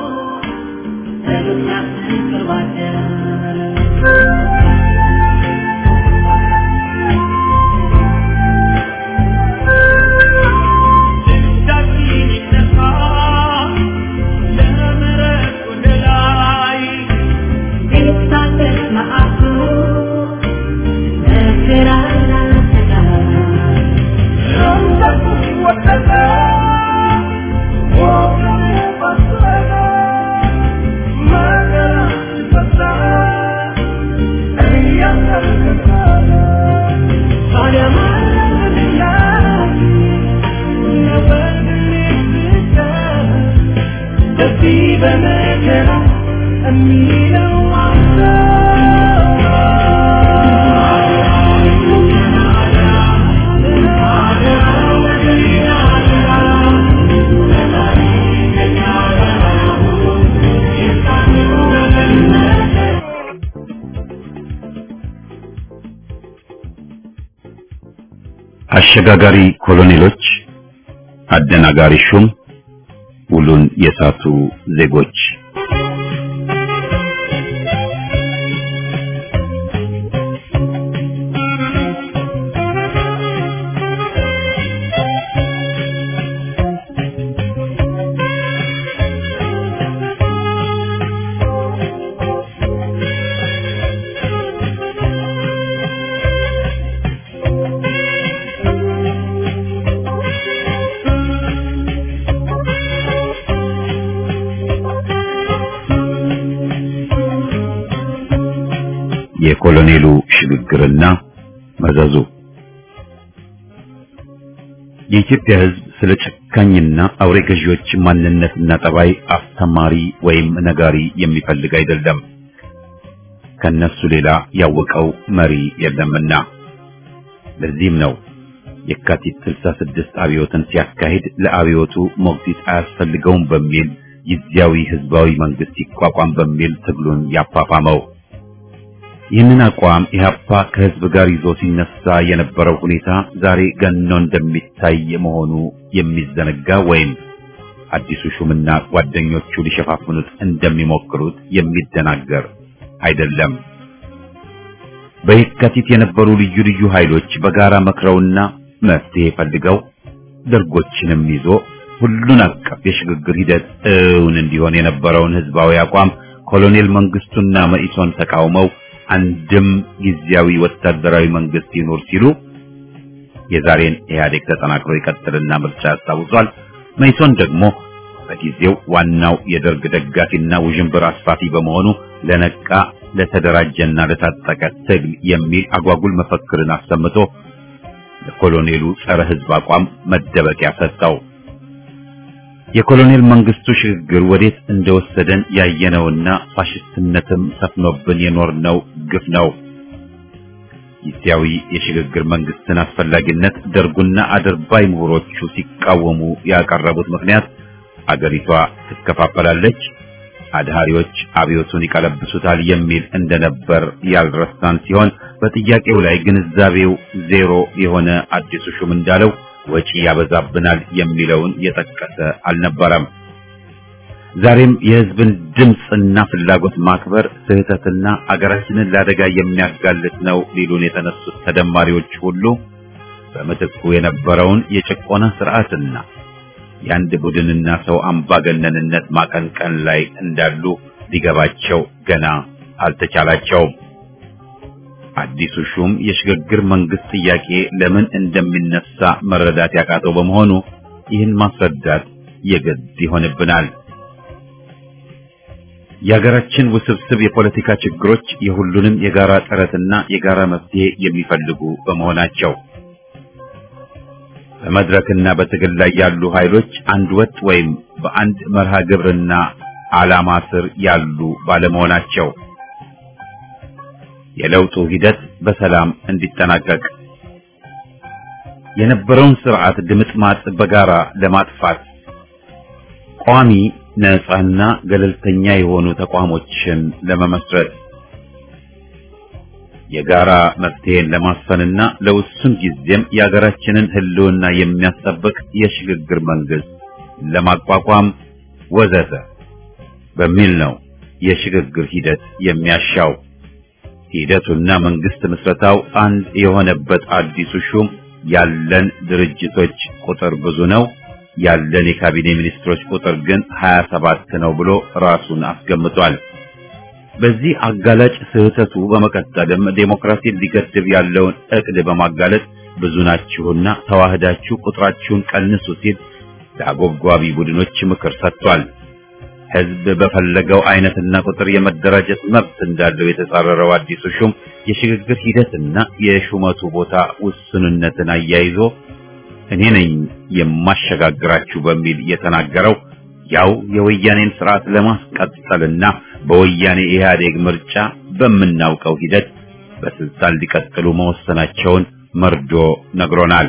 በዱንያ ፍቅር ባደረ እጃችን በመከራ የሚለው አሸጋጋሪ ኮሎኔሎች፣ አደናጋሪ ሹም፣ ውሉን የሳቱ ዜጎች የኮሎኔሉ ሽግግርና መዘዙ የኢትዮጵያ ሕዝብ ስለ ጨካኝና አውሬ ገዢዎች ማንነትና ጠባይ አስተማሪ ወይም ነጋሪ የሚፈልግ አይደለም። ከነሱ ሌላ ያወቀው መሪ የለምና። ለዚህም ነው የካቲት 66 አብዮትን ሲያካሂድ ለአብዮቱ ሞግዚት አያስፈልገውም በሚል ጊዜያዊ ህዝባዊ መንግስት ይቋቋም በሚል ትግሉን ያፋፋመው። ይህንን አቋም ኢህአፓ ከህዝብ ጋር ይዞ ሲነሳ የነበረው ሁኔታ ዛሬ ገኖ እንደሚታይ መሆኑ የሚዘነጋ ወይም አዲሱ ሹምና ጓደኞቹ ሊሸፋፍኑት እንደሚሞክሩት የሚደናገር አይደለም። በየካቲት የነበሩ ልዩ ልዩ ኃይሎች በጋራ መክረውና መፍትሄ ፈልገው ደርጎችንም ይዞ ሁሉን አቀፍ የሽግግር ሂደት እውን እንዲሆን የነበረውን ህዝባዊ አቋም ኮሎኔል መንግስቱና መኢሶን ተቃውመው አንድም ጊዜያዊ ወታደራዊ መንግስት ይኖር ሲሉ የዛሬን ኢህአዴግ ተጠናክሮ ይቀጥልና ምርጫ ያስታውሷል። መኢሶን ደግሞ በጊዜው ዋናው የደርግ ደጋፊና ውዥንብር አስፋፊ በመሆኑ ለነቃ ለተደራጀና ለታጠቀ ትግል የሚል አጓጉል መፈክርን አሰምቶ ለኮሎኔሉ ጸረ ህዝብ አቋም መደበቂያ ሰጠው። የኮሎኔል መንግስቱ ሽግግር ወዴት እንደወሰደን ያየነውና ፋሽስትነትም ሰፍኖብን የኖርነው ግፍ ነው። ጊዜያዊ የሽግግር መንግስትን አስፈላጊነት ደርጉና አድርባይ ምሁሮቹ ሲቃወሙ ያቀረቡት ምክንያት አገሪቷ ትከፋፈላለች፣ አድሃሪዎች አብዮቱን ይቀለብሱታል የሚል እንደነበር ያልረሳን ሲሆን በጥያቄው ላይ ግንዛቤው ዜሮ የሆነ አዲሱ ሹም እንዳለው ወጪ ያበዛብናል የሚለውን የጠቀሰ አልነበረም። ዛሬም የህዝብን ድምፅና ፍላጎት ማክበር ስህተትና አገራችንን ለአደጋ የሚያጋልጥ ነው ሊሉን የተነሱት ተደማሪዎች ሁሉ በምትኩ የነበረውን የጭቆና ስርዓትና የአንድ ቡድንና ሰው አምባገነንነት ማቀንቀን ላይ እንዳሉ ሊገባቸው ገና አልተቻላቸውም። አዲሱ ሹም የሽግግር መንግስት ጥያቄ ለምን እንደሚነሳ መረዳት ያቃተው በመሆኑ ይህን ማስረዳት የግድ ይሆንብናል። የሀገራችን ውስብስብ የፖለቲካ ችግሮች የሁሉንም የጋራ ጥረትና የጋራ መፍትሄ የሚፈልጉ በመሆናቸው በመድረክና በትግል ላይ ያሉ ኃይሎች አንድ ወጥ ወይም በአንድ መርሃ ግብርና ዓላማ ስር ያሉ ባለመሆናቸው የለውጡ ሂደት በሰላም እንዲጠናቀቅ የነበረውን ስርዓት ድምጥማጥ በጋራ ለማጥፋት ቋሚ ነፃና ገለልተኛ የሆኑ ተቋሞችን ለመመስረት የጋራ መፍትሄን ለማስፈንና ለውሱን ጊዜም የሀገራችንን ሕልውና የሚያስጠብቅ የሽግግር መንግስት ለማቋቋም ወዘተ በሚል ነው የሽግግር ሂደት የሚያሻው። ሂደቱና መንግስት ምስረታው አንድ የሆነበት አዲሱ ሹም ያለን ድርጅቶች ቁጥር ብዙ ነው፣ ያለን የካቢኔ ሚኒስትሮች ቁጥር ግን 27 ነው ብሎ ራሱን አስገምቷል። በዚህ አጋላጭ ስህተቱ በመቀጠልም ዴሞክራሲን ሊገድብ ያለውን እቅድ በማጋለጥ ብዙ ናችሁና ተዋህዳችሁ ቁጥራችሁን ቀንሱ ሲል ለአጎብጓቢ ቡድኖች ምክር ሰጥቷል። ህዝብ በፈለገው አይነትና ቁጥር የመደራጀት መብት እንዳለው የተጻረረው አዲሱ ሹም የሽግግር ሂደትና የሹመቱ ቦታ ውስንነትን አያይዞ እኔ ነኝ የማሸጋግራችሁ በሚል የተናገረው ያው የወያኔን ስርዓት ለማስቀጠልና በወያኔ ኢህአዴግ ምርጫ በምናውቀው ሂደት በስልጣን ሊቀጥሉ መወሰናቸውን መርዶ ነግሮናል።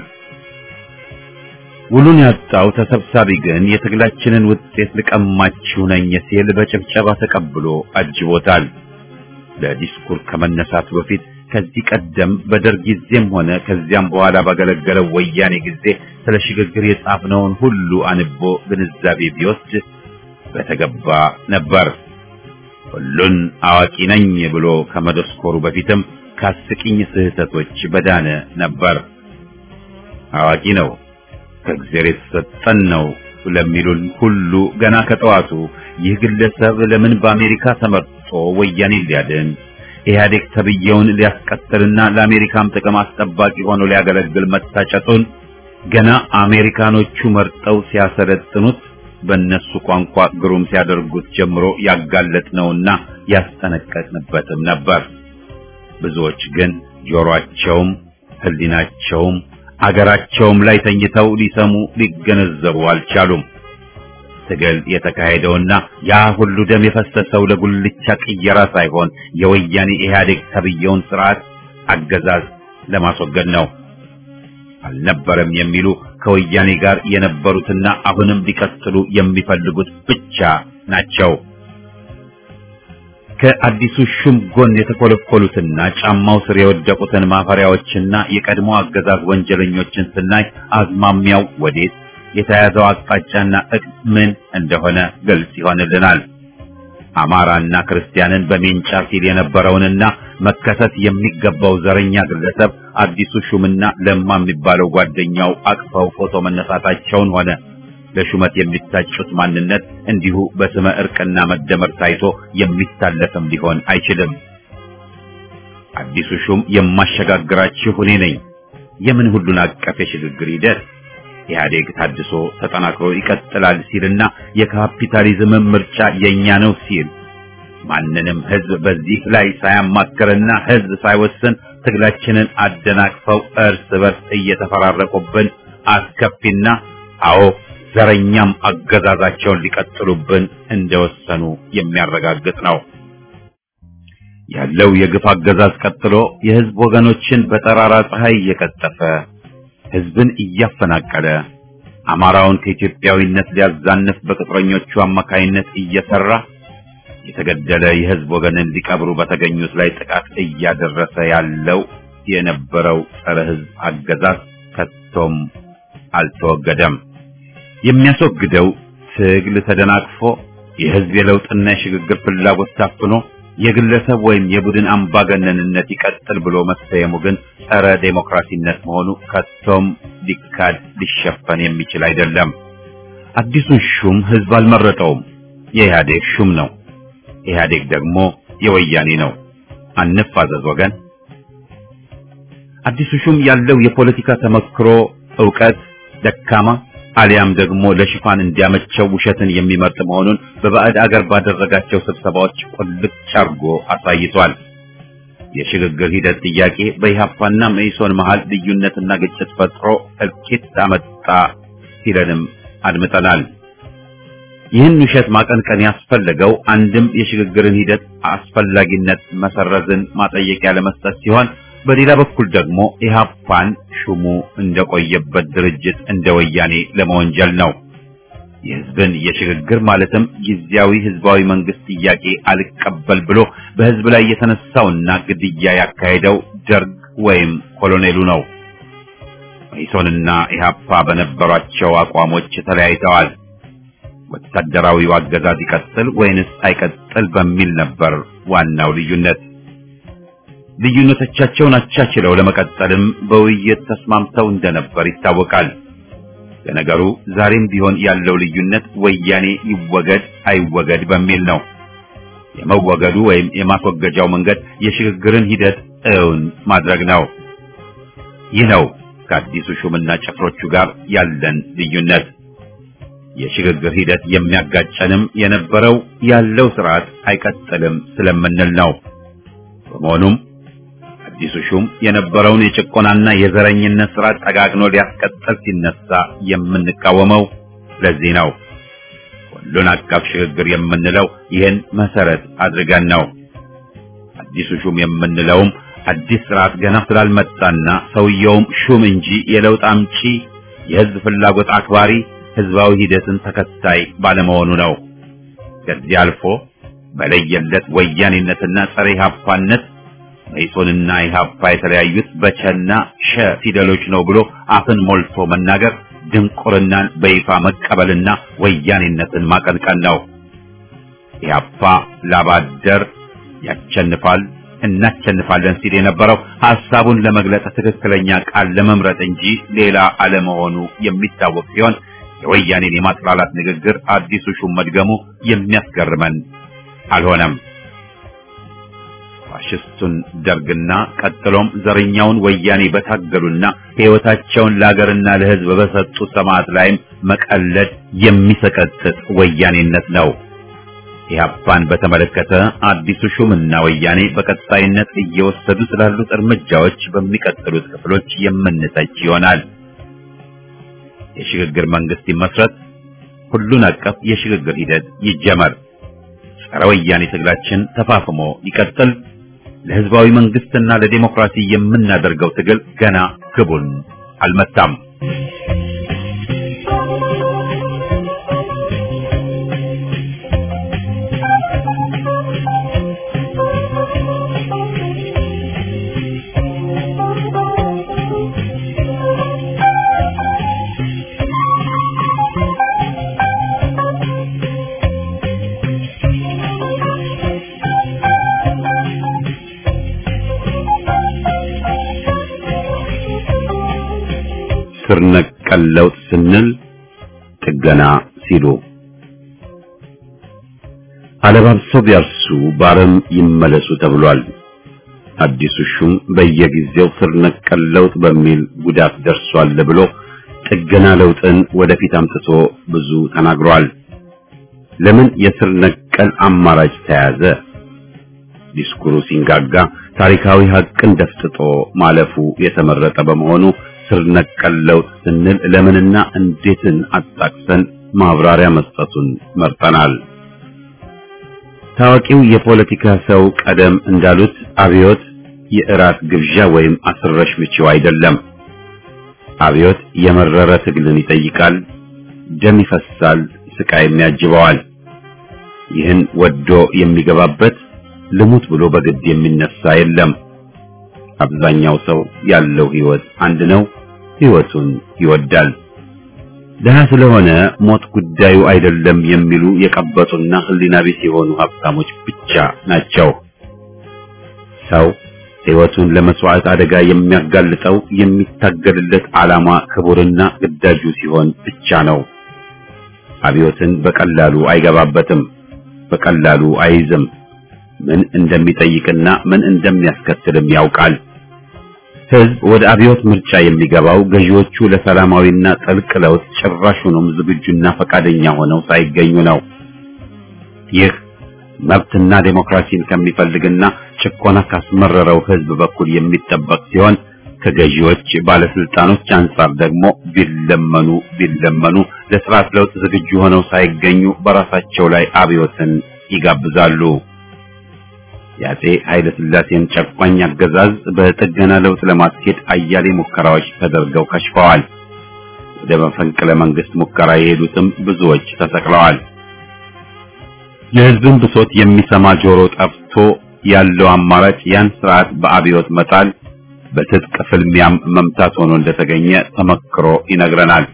ውሉን ያጣው ተሰብሳቢ ግን የትግላችንን ውጤት ልቀማችሁ ነኝ ሲል በጭብጨባ ተቀብሎ አጅቦታል። ለዲስኩር ከመነሳቱ በፊት ከዚህ ቀደም በደርግ ጊዜም ሆነ ከዚያም በኋላ ባገለገለው ወያኔ ጊዜ ስለ ሽግግር የጻፍነውን ሁሉ አንቦ ግንዛቤ ቢወስድ በተገባ ነበር። ሁሉን አዋቂ ነኝ ብሎ ከመደስኮሩ በፊትም ከአስቂኝ ስህተቶች በዳነ ነበር። አዋቂ ነው ከእግዚአብሔር የተሰጠን ነው ለሚሉን ሁሉ ገና ከጠዋቱ ይህ ግለሰብ ለምን በአሜሪካ ተመርጦ ወያኔ ሊያድን ኢህአዴግ ተብየውን ሊያስቀጥልና ለአሜሪካም ጥቅም አስጠባቂ ሆኖ ሊያገለግል መታጨቱን ገና አሜሪካኖቹ መርጠው ሲያሰለጥኑት በእነሱ ቋንቋ ግሩም ሲያደርጉት ጀምሮ ያጋለጥነውና ያስጠነቀቅንበትም ነበር። ብዙዎች ግን ጆሮአቸውም ሕሊናቸውም አገራቸውም ላይ ተኝተው ሊሰሙ ሊገነዘቡ አልቻሉም። ትግል የተካሄደውና ያ ሁሉ ደም የፈሰሰው ለጉልቻ ቅየራ ሳይሆን የወያኔ ኢህአዴግ ተብየውን ስርዓት አገዛዝ ለማስወገድ ነው። አልነበረም የሚሉ ከወያኔ ጋር የነበሩትና አሁንም ሊቀጥሉ የሚፈልጉት ብቻ ናቸው። ከአዲሱ ሹም ጎን የተኮለኮሉትና ጫማው ስር የወደቁትን ማፈሪያዎችና የቀድሞ አገዛዝ ወንጀለኞችን ስናይ አዝማሚያው ወዴት የተያዘው አቅጣጫና እቅድ ምን እንደሆነ ግልጽ ይሆንልናል። አማራና ክርስቲያንን በሜንጫ ሲል የነበረውንና መከሰስ የሚገባው ዘረኛ ግለሰብ አዲሱ ሹምና ለማ የሚባለው ጓደኛው አቅፈው ፎቶ መነሳታቸውን ሆነ ለሹመት የሚታጩት ማንነት እንዲሁ በስመ እርቅና መደመር ታይቶ የሚታለፍም ሊሆን አይችልም። አዲሱ ሹም የማሸጋግራችሁ እኔ ነኝ። የምን ሁሉን አቀፍ የሽግግር ሂደት ኢህአዴግ ታድሶ ተጠናክሮ ይቀጥላል ሲልና የካፒታሊዝም ምርጫ የኛ ነው ሲል ማንንም ህዝብ በዚህ ላይ ሳያማክርና ህዝብ ሳይወስን ትግላችንን አደናቅፈው እርስ በርስ እየተፈራረቁብን አስከፊና አዎ ዘረኛም አገዛዛቸውን ሊቀጥሉብን እንደወሰኑ የሚያረጋግጥ ነው። ያለው የግፍ አገዛዝ ቀጥሎ የህዝብ ወገኖችን በጠራራ ፀሐይ እየቀጠፈ ህዝብን እያፈናቀለ አማራውን ከኢትዮጵያዊነት ሊያዛንፍ በቅጥረኞቹ አማካይነት እየሰራ የተገደለ የህዝብ ወገንን ሊቀብሩ በተገኙት ላይ ጥቃት እያደረሰ ያለው የነበረው ጸረ ህዝብ አገዛዝ ከቶም አልተወገደም። የሚያስወግደው ትግል ተደናቅፎ የህዝብ የለውጥና የሽግግር ፍላጎት ታፍኖ የግለሰብ ወይም የቡድን አምባገነንነት ይቀጥል ብሎ መሰየሙ ግን ጸረ ዴሞክራሲነት መሆኑ ከቶም ሊካድ ሊሸፈን የሚችል አይደለም። አዲሱን ሹም ህዝብ አልመረጠውም፣ የኢህአዴግ ሹም ነው። ኢህአዴግ ደግሞ የወያኔ ነው። አንፋዘዝ ወገን። አዲሱ ሹም ያለው የፖለቲካ ተመክሮ ዕውቀት ደካማ አሊያም ደግሞ ለሽፋን እንዲያመቸው ውሸትን የሚመርጥ መሆኑን በባዕድ አገር ባደረጋቸው ስብሰባዎች ቁልጭ አርጎ አሳይቷል። የሽግግር ሂደት ጥያቄ በኢህአፓና መኢሶን መሃል ልዩነትና ግጭት ፈጥሮ እልቂት አመጣ ሲለንም አድምጠናል። ይህን ውሸት ማቀንቀን ያስፈለገው አንድም የሽግግርን ሂደት አስፈላጊነት መሰረዝን ማጠየቂያ ለመስጠት ሲሆን በሌላ በኩል ደግሞ ኢህአፓን ሹሙ እንደቆየበት ድርጅት እንደ ወያኔ ለመወንጀል ነው። የህዝብን የሽግግር ማለትም ጊዜያዊ ህዝባዊ መንግስት ጥያቄ አልቀበል ብሎ በህዝብ ላይ የተነሳውና ግድያ ያካሄደው ደርግ ወይም ኮሎኔሉ ነው። መኢሶንና ኢህአፓ በነበሯቸው አቋሞች ተለያይተዋል። ወታደራዊው አገዛዝ ይቀጥል ወይንስ አይቀጥል በሚል ነበር ዋናው ልዩነት። ልዩነቶቻቸውን አቻችለው ለመቀጠልም በውይይት ተስማምተው እንደነበር ይታወቃል። ለነገሩ ዛሬም ቢሆን ያለው ልዩነት ወያኔ ይወገድ አይወገድ በሚል ነው። የመወገዱ ወይም የማስወገጃው መንገድ የሽግግርን ሂደት እውን ማድረግ ነው። ይህ ነው ከአዲሱ ሹምና ጭፍሮቹ ጋር ያለን ልዩነት። የሽግግር ሂደት የሚያጋጨንም የነበረው ያለው ስርዓት አይቀጥልም ስለምንል ነው። በመሆኑም አዲሱ ሹም የነበረውን የጭቆናና የዘረኝነት ስርዓት ጠጋግኖ ሊያስቀጥል ሲነሳ የምንቃወመው ለዚህ ነው። ሁሉን አቀፍ ሽግግር የምንለው ይህን መሰረት አድርገን ነው። አዲሱ ሹም የምንለውም አዲስ ስርዓት ገና ስላልመጣና ሰውየውም ሹም እንጂ የለውጥ አምጪ የህዝብ ፍላጎት አክባሪ ህዝባዊ ሂደትን ተከታይ ባለመሆኑ ነው። ከዚህ አልፎ በለየለት ወያኔነትና ጸረ ኢህአፓነት መኢሶንና ኢህአፓ የተለያዩት በቸና ሸ ፊደሎች ነው ብሎ አፍን ሞልቶ መናገር ድንቁርናን በይፋ መቀበልና ወያኔነትን ማቀንቀን ነው። ኢህአፓ ላባደር ያቸንፋል እናቸንፋለን ሲል የነበረው ሐሳቡን ለመግለጽ ትክክለኛ ቃል ለመምረጥ እንጂ ሌላ አለመሆኑ የሚታወቅ ሲሆን የወያኔን የማጥላላት ንግግር አዲሱ ሹም መድገሙ የሚያስገርመን አልሆነም። ፋሽስቱን ደርግና ቀጥሎም ዘረኛውን ወያኔ በታገሉና ሕይወታቸውን ለሀገርና ለሕዝብ በሰጡ ሰማዕት ላይም መቀለድ የሚሰቀጥጥ ወያኔነት ነው። ኢህአፓን በተመለከተ አዲሱ ሹምና ወያኔ በቀጣይነት እየወሰዱ ስላሉት እርምጃዎች በሚቀጥሉት ክፍሎች የምንተች ይሆናል። የሽግግር መንግስት ይመስረት፣ ሁሉን አቀፍ የሽግግር ሂደት ይጀመር፣ ጸረ ወያኔ ትግላችን ተፋፍሞ ይቀጥል። ለህዝባዊ መንግስትና ለዲሞክራሲ የምናደርገው ትግል ገና ግቡን አልመታም። ስር ነቀል ለውጥ ስንል ጥገና ሲሉ አለባብሰው ቢያርሱ ባረም ይመለሱ ተብሏል። አዲሱ ሹም በየጊዜው ስር ነቀል ለውጥ በሚል ጉዳት ደርሷል ብሎ ጥገና ለውጥን ወደፊት አምጥቶ ብዙ ተናግሯል። ለምን የስር ነቀል አማራጭ ተያዘ? ዲስኩሩ ሲንጋጋ ታሪካዊ ሀቅን ደፍጥጦ ማለፉ የተመረጠ በመሆኑ ስር ነቀል ለውጥ ስንል ለምንና እንዴትን አጣቅሰን ማብራሪያ መስጠቱን መርጠናል። ታዋቂው የፖለቲካ ሰው ቀደም እንዳሉት አብዮት የእራት ግብዣ ወይም አስረሽ ምቺው አይደለም። አብዮት የመረረ ትግልን ይጠይቃል፣ ደም ይፈሳል፣ ስቃይም ያጅበዋል። ይህን ወዶ የሚገባበት ልሙት ብሎ በግድ የሚነሳ የለም። አብዛኛው ሰው ያለው ህይወት አንድ ነው። ህይወቱን ይወዳል። ደሃ ስለሆነ ሞት ጉዳዩ አይደለም የሚሉ የቀበጡና ህሊና ቢስ የሆኑ ሀብታሞች ብቻ ናቸው። ሰው ህይወቱን ለመስዋዕት አደጋ የሚያጋልጠው የሚታገልለት ዓላማ ክቡርና ግዳጁ ሲሆን ብቻ ነው። አብዮትን በቀላሉ አይገባበትም፣ በቀላሉ አይይዝም። ምን እንደሚጠይቅና ምን እንደሚያስከትልም ያውቃል። ህዝብ ወደ አብዮት ምርጫ የሚገባው ገዢዎቹ ለሰላማዊና ጥልቅ ለውጥ ጭራሹንም ዝግጁና ፈቃደኛ ሆነው ሳይገኙ ነው። ይህ መብትና ዴሞክራሲን ከሚፈልግና ጭቆና ካስመረረው ህዝብ በኩል የሚጠበቅ ሲሆን ከገዢዎች ባለስልጣኖች አንጻር ደግሞ ቢለመኑ ቢለመኑ ለስርዓት ለውጥ ዝግጁ ሆነው ሳይገኙ በራሳቸው ላይ አብዮትን ይጋብዛሉ። የአፄ ኃይለ ሥላሴን ጨቋኝ አገዛዝ በጥገና ለውጥ ለማስኬድ አያሌ ሙከራዎች ተደርገው ከሽፈዋል። ወደ መፈንቅለ መንግስት ሙከራ የሄዱትም ብዙዎች ተሰቅለዋል። የህዝብን ብሶት የሚሰማ ጆሮ ጠፍቶ ያለው አማራጭ ያን ስርዓት በአብዮት መጣል፣ በትጥቅ ፍልሚያም መምታት ሆኖ እንደተገኘ ተመክሮ ይነግረናል።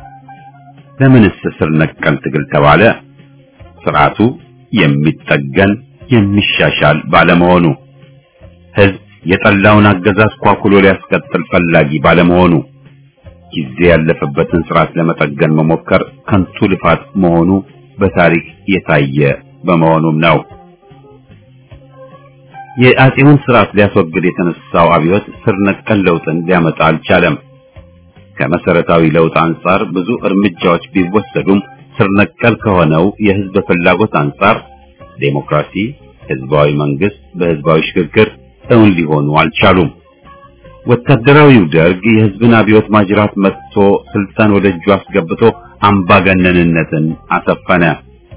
ለምንስ ስር ነቀል ትግል ተባለ? ስርዓቱ የሚጠገን የሚሻሻል ባለመሆኑ ህዝብ የጠላውን አገዛዝ ኳኩሎ ሊያስቀጥል ፈላጊ ባለመሆኑ ጊዜ ያለፈበትን ስርዓት ለመጠገን መሞከር ከንቱ ልፋት መሆኑ በታሪክ የታየ በመሆኑም ነው። የአፄውን ስርዓት ሊያስወግድ የተነሳው አብዮት ስር ነቀል ለውጥን ሊያመጣ አልቻለም። ከመሰረታዊ ለውጥ አንጻር ብዙ እርምጃዎች ቢወሰዱም ስር ነቀል ከሆነው የህዝብ ፍላጎት አንጻር ዴሞክራሲ፣ ህዝባዊ መንግስት በህዝባዊ ሽግግር እውን ሊሆኑ አልቻሉም። ወታደራዊው ደርግ የህዝብን አብዮት ማጅራት መጥቶ ስልጣን ወደ እጁ አስገብቶ አምባገነንነትን አሰፈነ።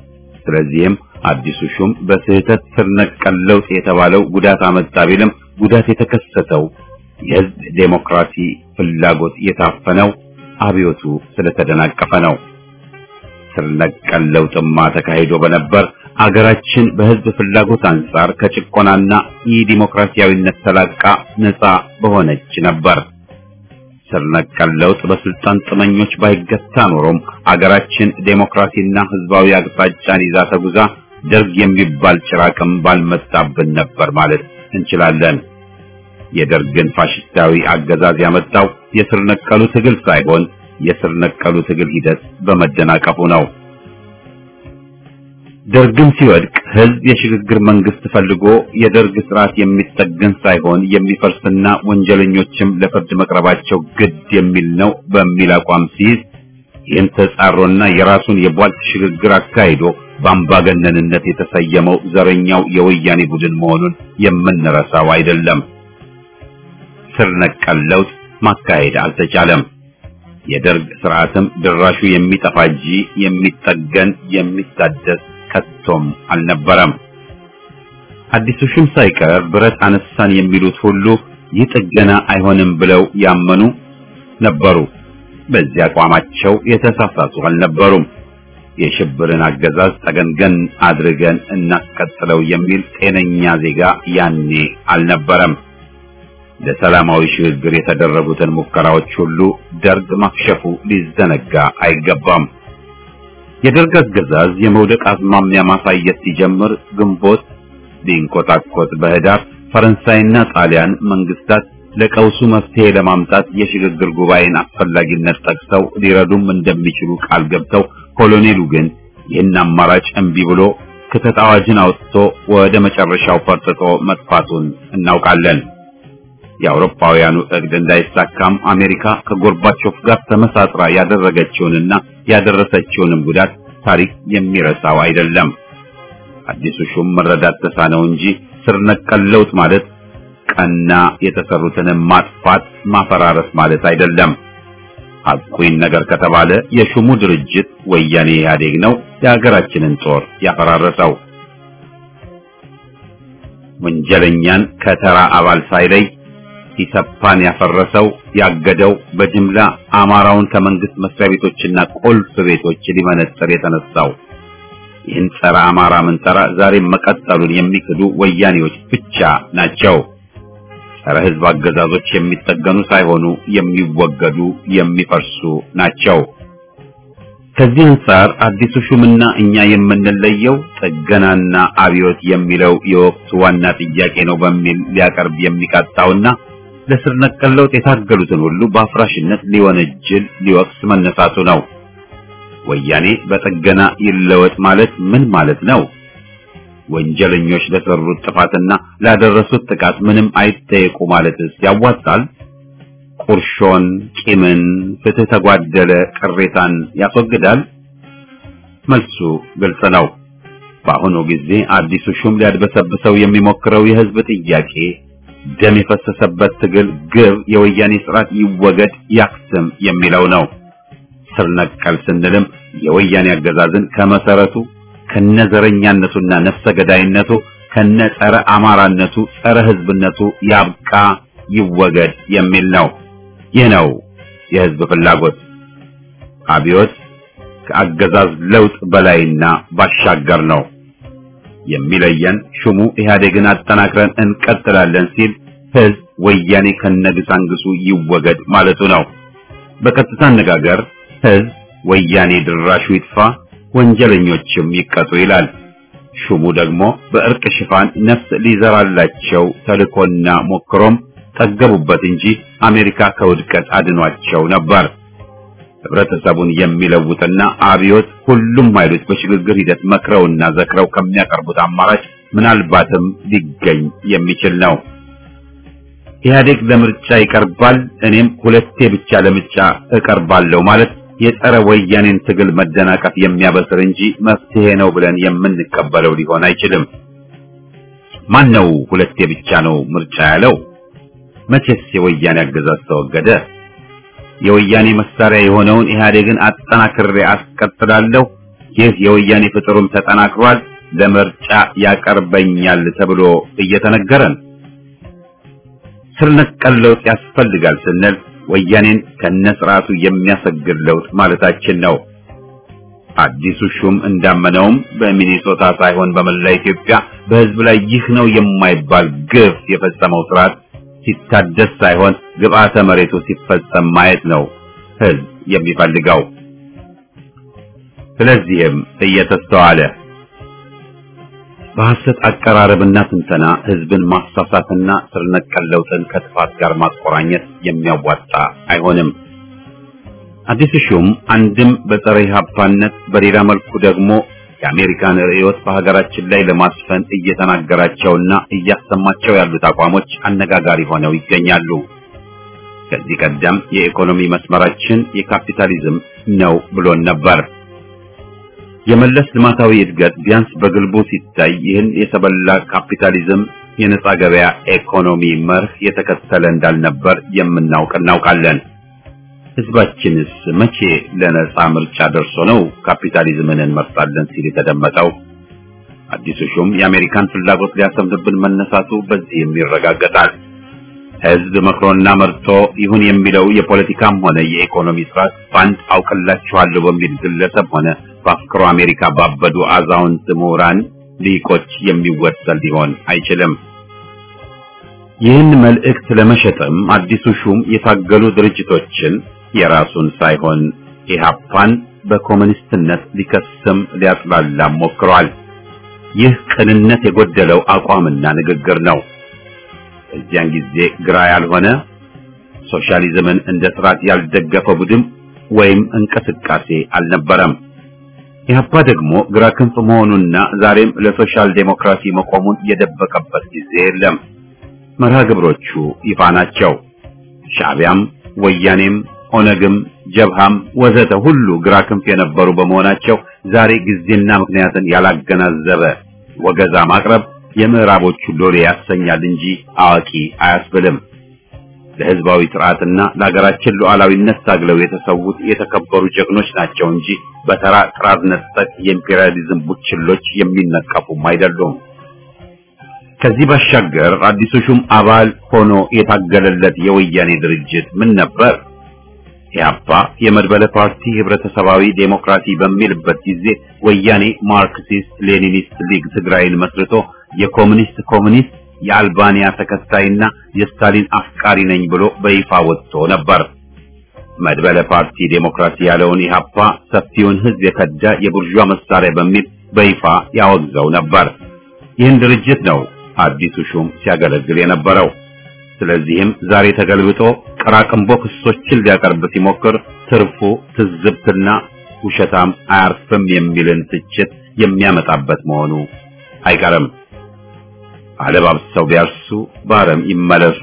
ስለዚህም አዲሱ ሹም በስህተት ስር ነቀል ለውጥ የተባለው ጉዳት አመጣ ቢልም ጉዳት የተከሰተው የህዝብ ዴሞክራሲ ፍላጎት የታፈነው አብዮቱ ስለተደናቀፈ ነው። ስር ነቀል ለውጥማ ተካሂዶ በነበር አገራችን በህዝብ ፍላጎት አንጻር ከጭቆናና የዲሞክራሲያዊነት ተላቃ ነፃ በሆነች ነበር። ስር ነቀል ለውጥ በስልጣን ጥመኞች ባይገታ ኖሮም አገራችን ዴሞክራሲና ህዝባዊ አቅጣጫን ይዛ ተጉዛ ደርግ የሚባል ጭራቅም ባልመጣብን ነበር ማለት እንችላለን። የደርግን ፋሽስታዊ አገዛዝ ያመጣው የስር ነቀሉ ትግል ሳይሆን የስር ነቀሉ ትግል ሂደት በመደናቀፉ ነው። ደርግም ሲወድቅ ህዝብ የሽግግር መንግስት ፈልጎ የደርግ ስርዓት የሚጠገን ሳይሆን የሚፈርስና ወንጀለኞችም ለፍርድ መቅረባቸው ግድ የሚል ነው በሚል አቋም ሲይዝ ይህን ተጻሮና የራሱን የቧልት ሽግግር አካሂዶ በአምባገነንነት የተሰየመው ዘረኛው የወያኔ ቡድን መሆኑን የምንረሳው አይደለም። ስር ነቀል ለውጥ ማካሄድ አልተቻለም። የደርግ ስርዓትም ድራሹ የሚጠፋ እንጂ የሚጠገን የሚታደስ ከቶም አልነበረም። አዲሱ ሹም ሳይቀር ብረት አነሳን የሚሉት ሁሉ ይህ ጥገና አይሆንም ብለው ያመኑ ነበሩ። በዚህ አቋማቸው የተሳሳቱ አልነበሩም። የሽብርን አገዛዝ ጠገንገን አድርገን እናስቀጥለው የሚል ጤነኛ ዜጋ ያኔ አልነበረም። ለሰላማዊ ሽግግር የተደረጉትን ሙከራዎች ሁሉ ደርግ ማክሸፉ ሊዘነጋ አይገባም። የደርግ አገዛዝ የመውደቅ አዝማሚያ ማሳየት ሲጀምር ግንቦት ሊንቆጣቆጥ በህዳር ፈረንሳይና ጣሊያን መንግስታት ለቀውሱ መፍትሄ ለማምጣት የሽግግር ጉባኤን አስፈላጊነት ጠቅሰው ሊረዱም እንደሚችሉ ቃል ገብተው ኮሎኔሉ ግን ይህን አማራጭ እምቢ ብሎ ክተት አዋጅን አውጥቶ ወደ መጨረሻው ፈርጥጦ መጥፋቱን እናውቃለን። የአውሮፓውያኑ እቅድ እንዳይሳካም አሜሪካ ከጎርባቾፍ ጋር ተመሳጥራ ያደረገችውንና ያደረሰችውንም ጉዳት ታሪክ የሚረሳው አይደለም። አዲሱ ሹም መረዳት ተሳነው እንጂ ስር ነቀል ለውጥ ማለት ቀና የተሰሩትን ማጥፋት ማፈራረስ ማለት አይደለም። ሐቁን ነገር ከተባለ የሹሙ ድርጅት ወያኔ ኢህአዴግ ነው የሀገራችንን ጦር ያፈራረሰው። ወንጀለኛን ከተራ አባል ሳይለይ ኢሰፓን ያፈረሰው ያገደው በጅምላ አማራውን ከመንግስት መስሪያ ቤቶችና ቁልፍ ቤቶች ሊመነጥር የተነሳው ይህን ጸረ አማራ ምንጠራ ዛሬም መቀጠሉን የሚክዱ ወያኔዎች ብቻ ናቸው። ጸረ ህዝብ አገዛዞች የሚጠገኑ ሳይሆኑ የሚወገዱ የሚፈርሱ ናቸው። ከዚህ አንጻር አዲሱ ሹምና እኛ የምንለየው ጥገናና አብዮት የሚለው የወቅቱ ዋና ጥያቄ ነው በሚል ሊያቀርብ የሚቃጣውና ለስር ነቀል ለውጥ የታገሉትን ሁሉ በአፍራሽነት ሊወነጅል ሊወቅስ መነሳቱ ነው። ወያኔ በጥገና ይለወጥ ማለት ምን ማለት ነው? ወንጀለኞች ለሰሩት ጥፋትና ላደረሱት ጥቃት ምንም አይጠየቁ ማለትስ ያዋጣል? ቁርሾን፣ ቂምን፣ ፍትህ ተጓደለ ቅሬታን ያስወግዳል? መልሱ ግልጽ ነው። በአሁኑ ጊዜ አዲሱ ሹም ሊያድበሰብሰው የሚሞክረው የህዝብ ጥያቄ ደም የፈሰሰበት ትግል ግብ የወያኔ ስርዓት ይወገድ ያክስም የሚለው ነው። ስር ነቀል ስንልም የወያኔ አገዛዝን ከመሰረቱ ከነዘረኛነቱና ነፍሰ ገዳይነቱ ከነ ጸረ አማራነቱ ጸረ ህዝብነቱ ያብቃ ይወገድ የሚል ነው። ይህ ነው የህዝብ ፍላጎት። አብዮት ከአገዛዝ ለውጥ በላይና ባሻገር ነው። የሚለየን ሹሙ ኢህአዴግን አጠናክረን እንቀጥላለን ሲል ህዝብ ወያኔ ከነግሳንግሱ ይወገድ ማለቱ ነው። በቀጥታ አነጋገር ህዝብ ወያኔ ድራሹ ይጥፋ፣ ወንጀለኞችም ይቀጡ ይላል። ሹሙ ደግሞ በእርቅ ሽፋን ነፍስ ሊዘራላቸው ተልኮና ሞክሮም ጠገቡበት እንጂ አሜሪካ ከውድቀት አድኗቸው ነበር። ህብረተሰቡን የሚለውጥና አብዮት ሁሉም ኃይሎች በሽግግር ሂደት መክረውና ዘክረው ከሚያቀርቡት አማራጭ ምናልባትም ሊገኝ የሚችል ነው። ኢህአዴግ ለምርጫ ይቀርባል፣ እኔም ሁለቴ ብቻ ለምርጫ እቀርባለሁ ማለት የጸረ ወያኔን ትግል መደናቀፍ የሚያበስር እንጂ መፍትሄ ነው ብለን የምንቀበለው ሊሆን አይችልም። ማን ነው ሁለቴ ብቻ ነው ምርጫ ያለው? መቼስ የወያኔ አገዛዝ ተወገደ? የወያኔ መሳሪያ የሆነውን ኢህአዴግን አጠናክሬ አስቀጥላለሁ፣ ይህ የወያኔ ፍጥሩም ተጠናክሯል፣ ለምርጫ ያቀርበኛል ተብሎ እየተነገረን ስር ነቀል ለውጥ ያስፈልጋል ስንል ወያኔን ከነስርዓቱ የሚያሰግድ ለውጥ ማለታችን ነው። አዲሱ ሹም እንዳመነውም በሚኒሶታ ሳይሆን በመላ ኢትዮጵያ በህዝብ ላይ ይህ ነው የማይባል ግፍ የፈጸመው ስርዓት ሲታደስ ሳይሆን ግብአተ መሬቱ ሲፈጸም ማየት ነው ህዝብ የሚፈልገው። ስለዚህም እየተስተዋለ በሐሰት አቀራረብና ትንተና ህዝብን ማሳሳትና ስር ነቀል ለውጥን ከጥፋት ጋር ማቆራኘት የሚያዋጣ አይሆንም። አዲሱ ሹም አንድም በጸረ ኢህአፓነት በሌላ መልኩ ደግሞ የአሜሪካን ርዕዮት በሀገራችን ላይ ለማስፈን እየተናገራቸውና እያሰማቸው ያሉት አቋሞች አነጋጋሪ ሆነው ይገኛሉ። ከዚህ ቀደም የኢኮኖሚ መስመራችን የካፒታሊዝም ነው ብሎን ነበር። የመለስ ልማታዊ እድገት ቢያንስ በግልቡ ሲታይ ይህን የሰበላ ካፒታሊዝም የነጻ ገበያ ኢኮኖሚ መርህ የተከተለ እንዳልነበር የምናውቅ እናውቃለን። ህዝባችንስ መቼ ለነጻ ምርጫ ደርሶ ነው ካፒታሊዝምን እንመርጣለን ሲል የተደመጠው? አዲሱ ሹም የአሜሪካን ፍላጎት ሊያሰምርብን መነሳቱ በዚህም ይረጋገጣል። ህዝብ መክሮና መርጦ ይሁን የሚለው የፖለቲካም ሆነ የኢኮኖሚ ስርዓት በአንድ አውቅላችኋለሁ በሚል ግለሰብ ሆነ በአፍክሮ አሜሪካ ባበዱ አዛውንት ምሁራን ሊቆች የሚወሰን ሊሆን አይችልም። ይህን መልእክት ለመሸጥም አዲሱ ሹም የታገሉ ድርጅቶችን የራሱን ሳይሆን ኢህአፓን በኮሙኒስትነት ሊከስም ሊያጥላላም ሞክሯል። ይህ ቅንነት የጎደለው አቋምና ንግግር ነው። እዚያን ጊዜ ግራ ያልሆነ ሶሻሊዝምን እንደ ስርዓት ያልደገፈ ቡድን ወይም እንቅስቃሴ አልነበረም። ኢህአፓ ደግሞ ግራ ክንፍ መሆኑና ዛሬም ለሶሻል ዴሞክራሲ መቆሙን የደበቀበት ጊዜ የለም። መርሃ ግብሮቹ ይፋ ናቸው። ሻዕቢያም፣ ወያኔም፣ ኦነግም፣ ጀብሃም ወዘተ ሁሉ ግራ ክንፍ የነበሩ በመሆናቸው ዛሬ ጊዜና ምክንያትን ያላገናዘበ ወገዛ ማቅረብ የምዕራቦቹ ሎሌ ያሰኛል እንጂ አዋቂ አያስብልም። ለህዝባዊ ስርዓትና ለሀገራችን ሉዓላዊነት ታግለው የተሰዉት የተከበሩ ጀግኖች ናቸው እንጂ በተራ ጥራዝ ነጠቅ የኢምፔሪያሊዝም ቡችሎች የሚነቀፉም አይደሉም። ከዚህ ባሻገር አዲሱ ሹም አባል ሆኖ የታገለለት የወያኔ ድርጅት ምን ነበር? ኢህአፓ የመድበለ ፓርቲ ህብረተሰባዊ ዴሞክራሲ በሚልበት ጊዜ ወያኔ ማርክሲስት ሌኒኒስት ሊግ ትግራይን መስርቶ የኮሙኒስት ኮሙኒስት የአልባንያ ተከታይና የስታሊን አፍቃሪ ነኝ ብሎ በይፋ ወጥቶ ነበር። መድበለ ፓርቲ ዴሞክራሲ ያለውን ኢህአፓ ሰፊውን ህዝብ የከዳ የቡርዣ መሳሪያ በሚል በይፋ ያወግዘው ነበር። ይህን ድርጅት ነው አዲሱ ሹም ሲያገለግል የነበረው። ስለዚህም ዛሬ ተገልብጦ ቀራቅንቦ ክሶችን ሊያቀርብ ሲሞክር ትርፉ ትዝብትና ውሸታም አያርፍም የሚልን ትችት የሚያመጣበት መሆኑ አይቀርም። አለባብሰው ቢያርሱ በአረም ይመለሱ።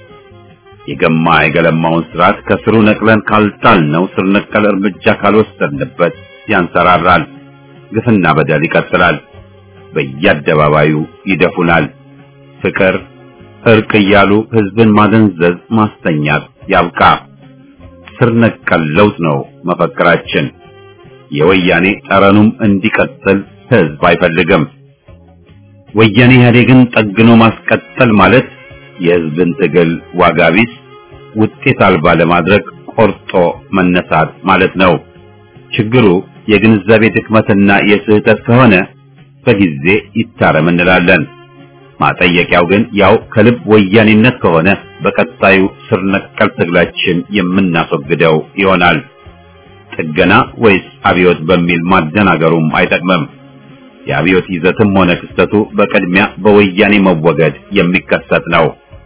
የገማ የገለማውን ስርዓት ከስሩ ነቅለን ካልጣልነው ስር ነቀል እርምጃ ካልወሰድንበት ያንሰራራል። ግፍና በደል ይቀጥላል። በየአደባባዩ ይደፉናል። ፍቅር፣ እርቅ እያሉ ህዝብን ማደንዘዝ፣ ማስተኛት ያብቃ። ስር ነቀል ለውጥ ነው መፈክራችን። የወያኔ ጠረኑም እንዲቀጥል ህዝብ አይፈልግም። ወያኔ ኢህአዴግን ጠግኖ ማስቀጠል ማለት የህዝብን ትግል ዋጋ ቢስ ውጤት አልባ ለማድረግ ቆርጦ መነሳት ማለት ነው። ችግሩ የግንዛቤ ድክመትና የስህተት ከሆነ በጊዜ ይታረም እንላለን። ማጠየቂያው ግን ያው ከልብ ወያኔነት ከሆነ በቀጣዩ ስር ነቀል ትግላችን የምናስወግደው ይሆናል። ጥገና ወይስ አብዮት በሚል ማደናገሩም አይጠቅምም። የአብዮት ይዘትም ሆነ ክስተቱ በቅድሚያ በወያኔ መወገድ የሚከሰት ነው።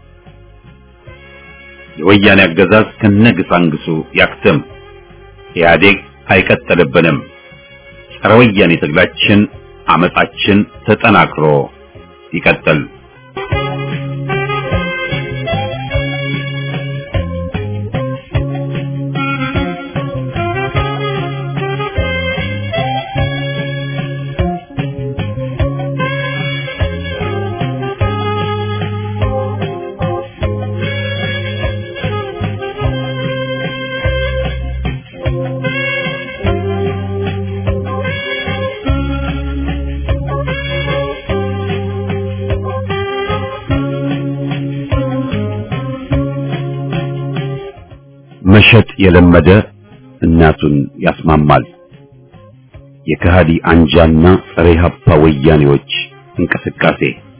የወያኔ አገዛዝ ከነግሳንግሱ ያክትም። ኢህአዴግ አይቀጥልብንም። ጸረ ወያኔ ትግላችን፣ አመጻችን ተጠናክሮ ይቀጥል። መሸጥ የለመደ እናቱን ያስማማል። የከሃዲ አንጃና ጸረ ኢህአፓ ወያኔዎች እንቅስቃሴ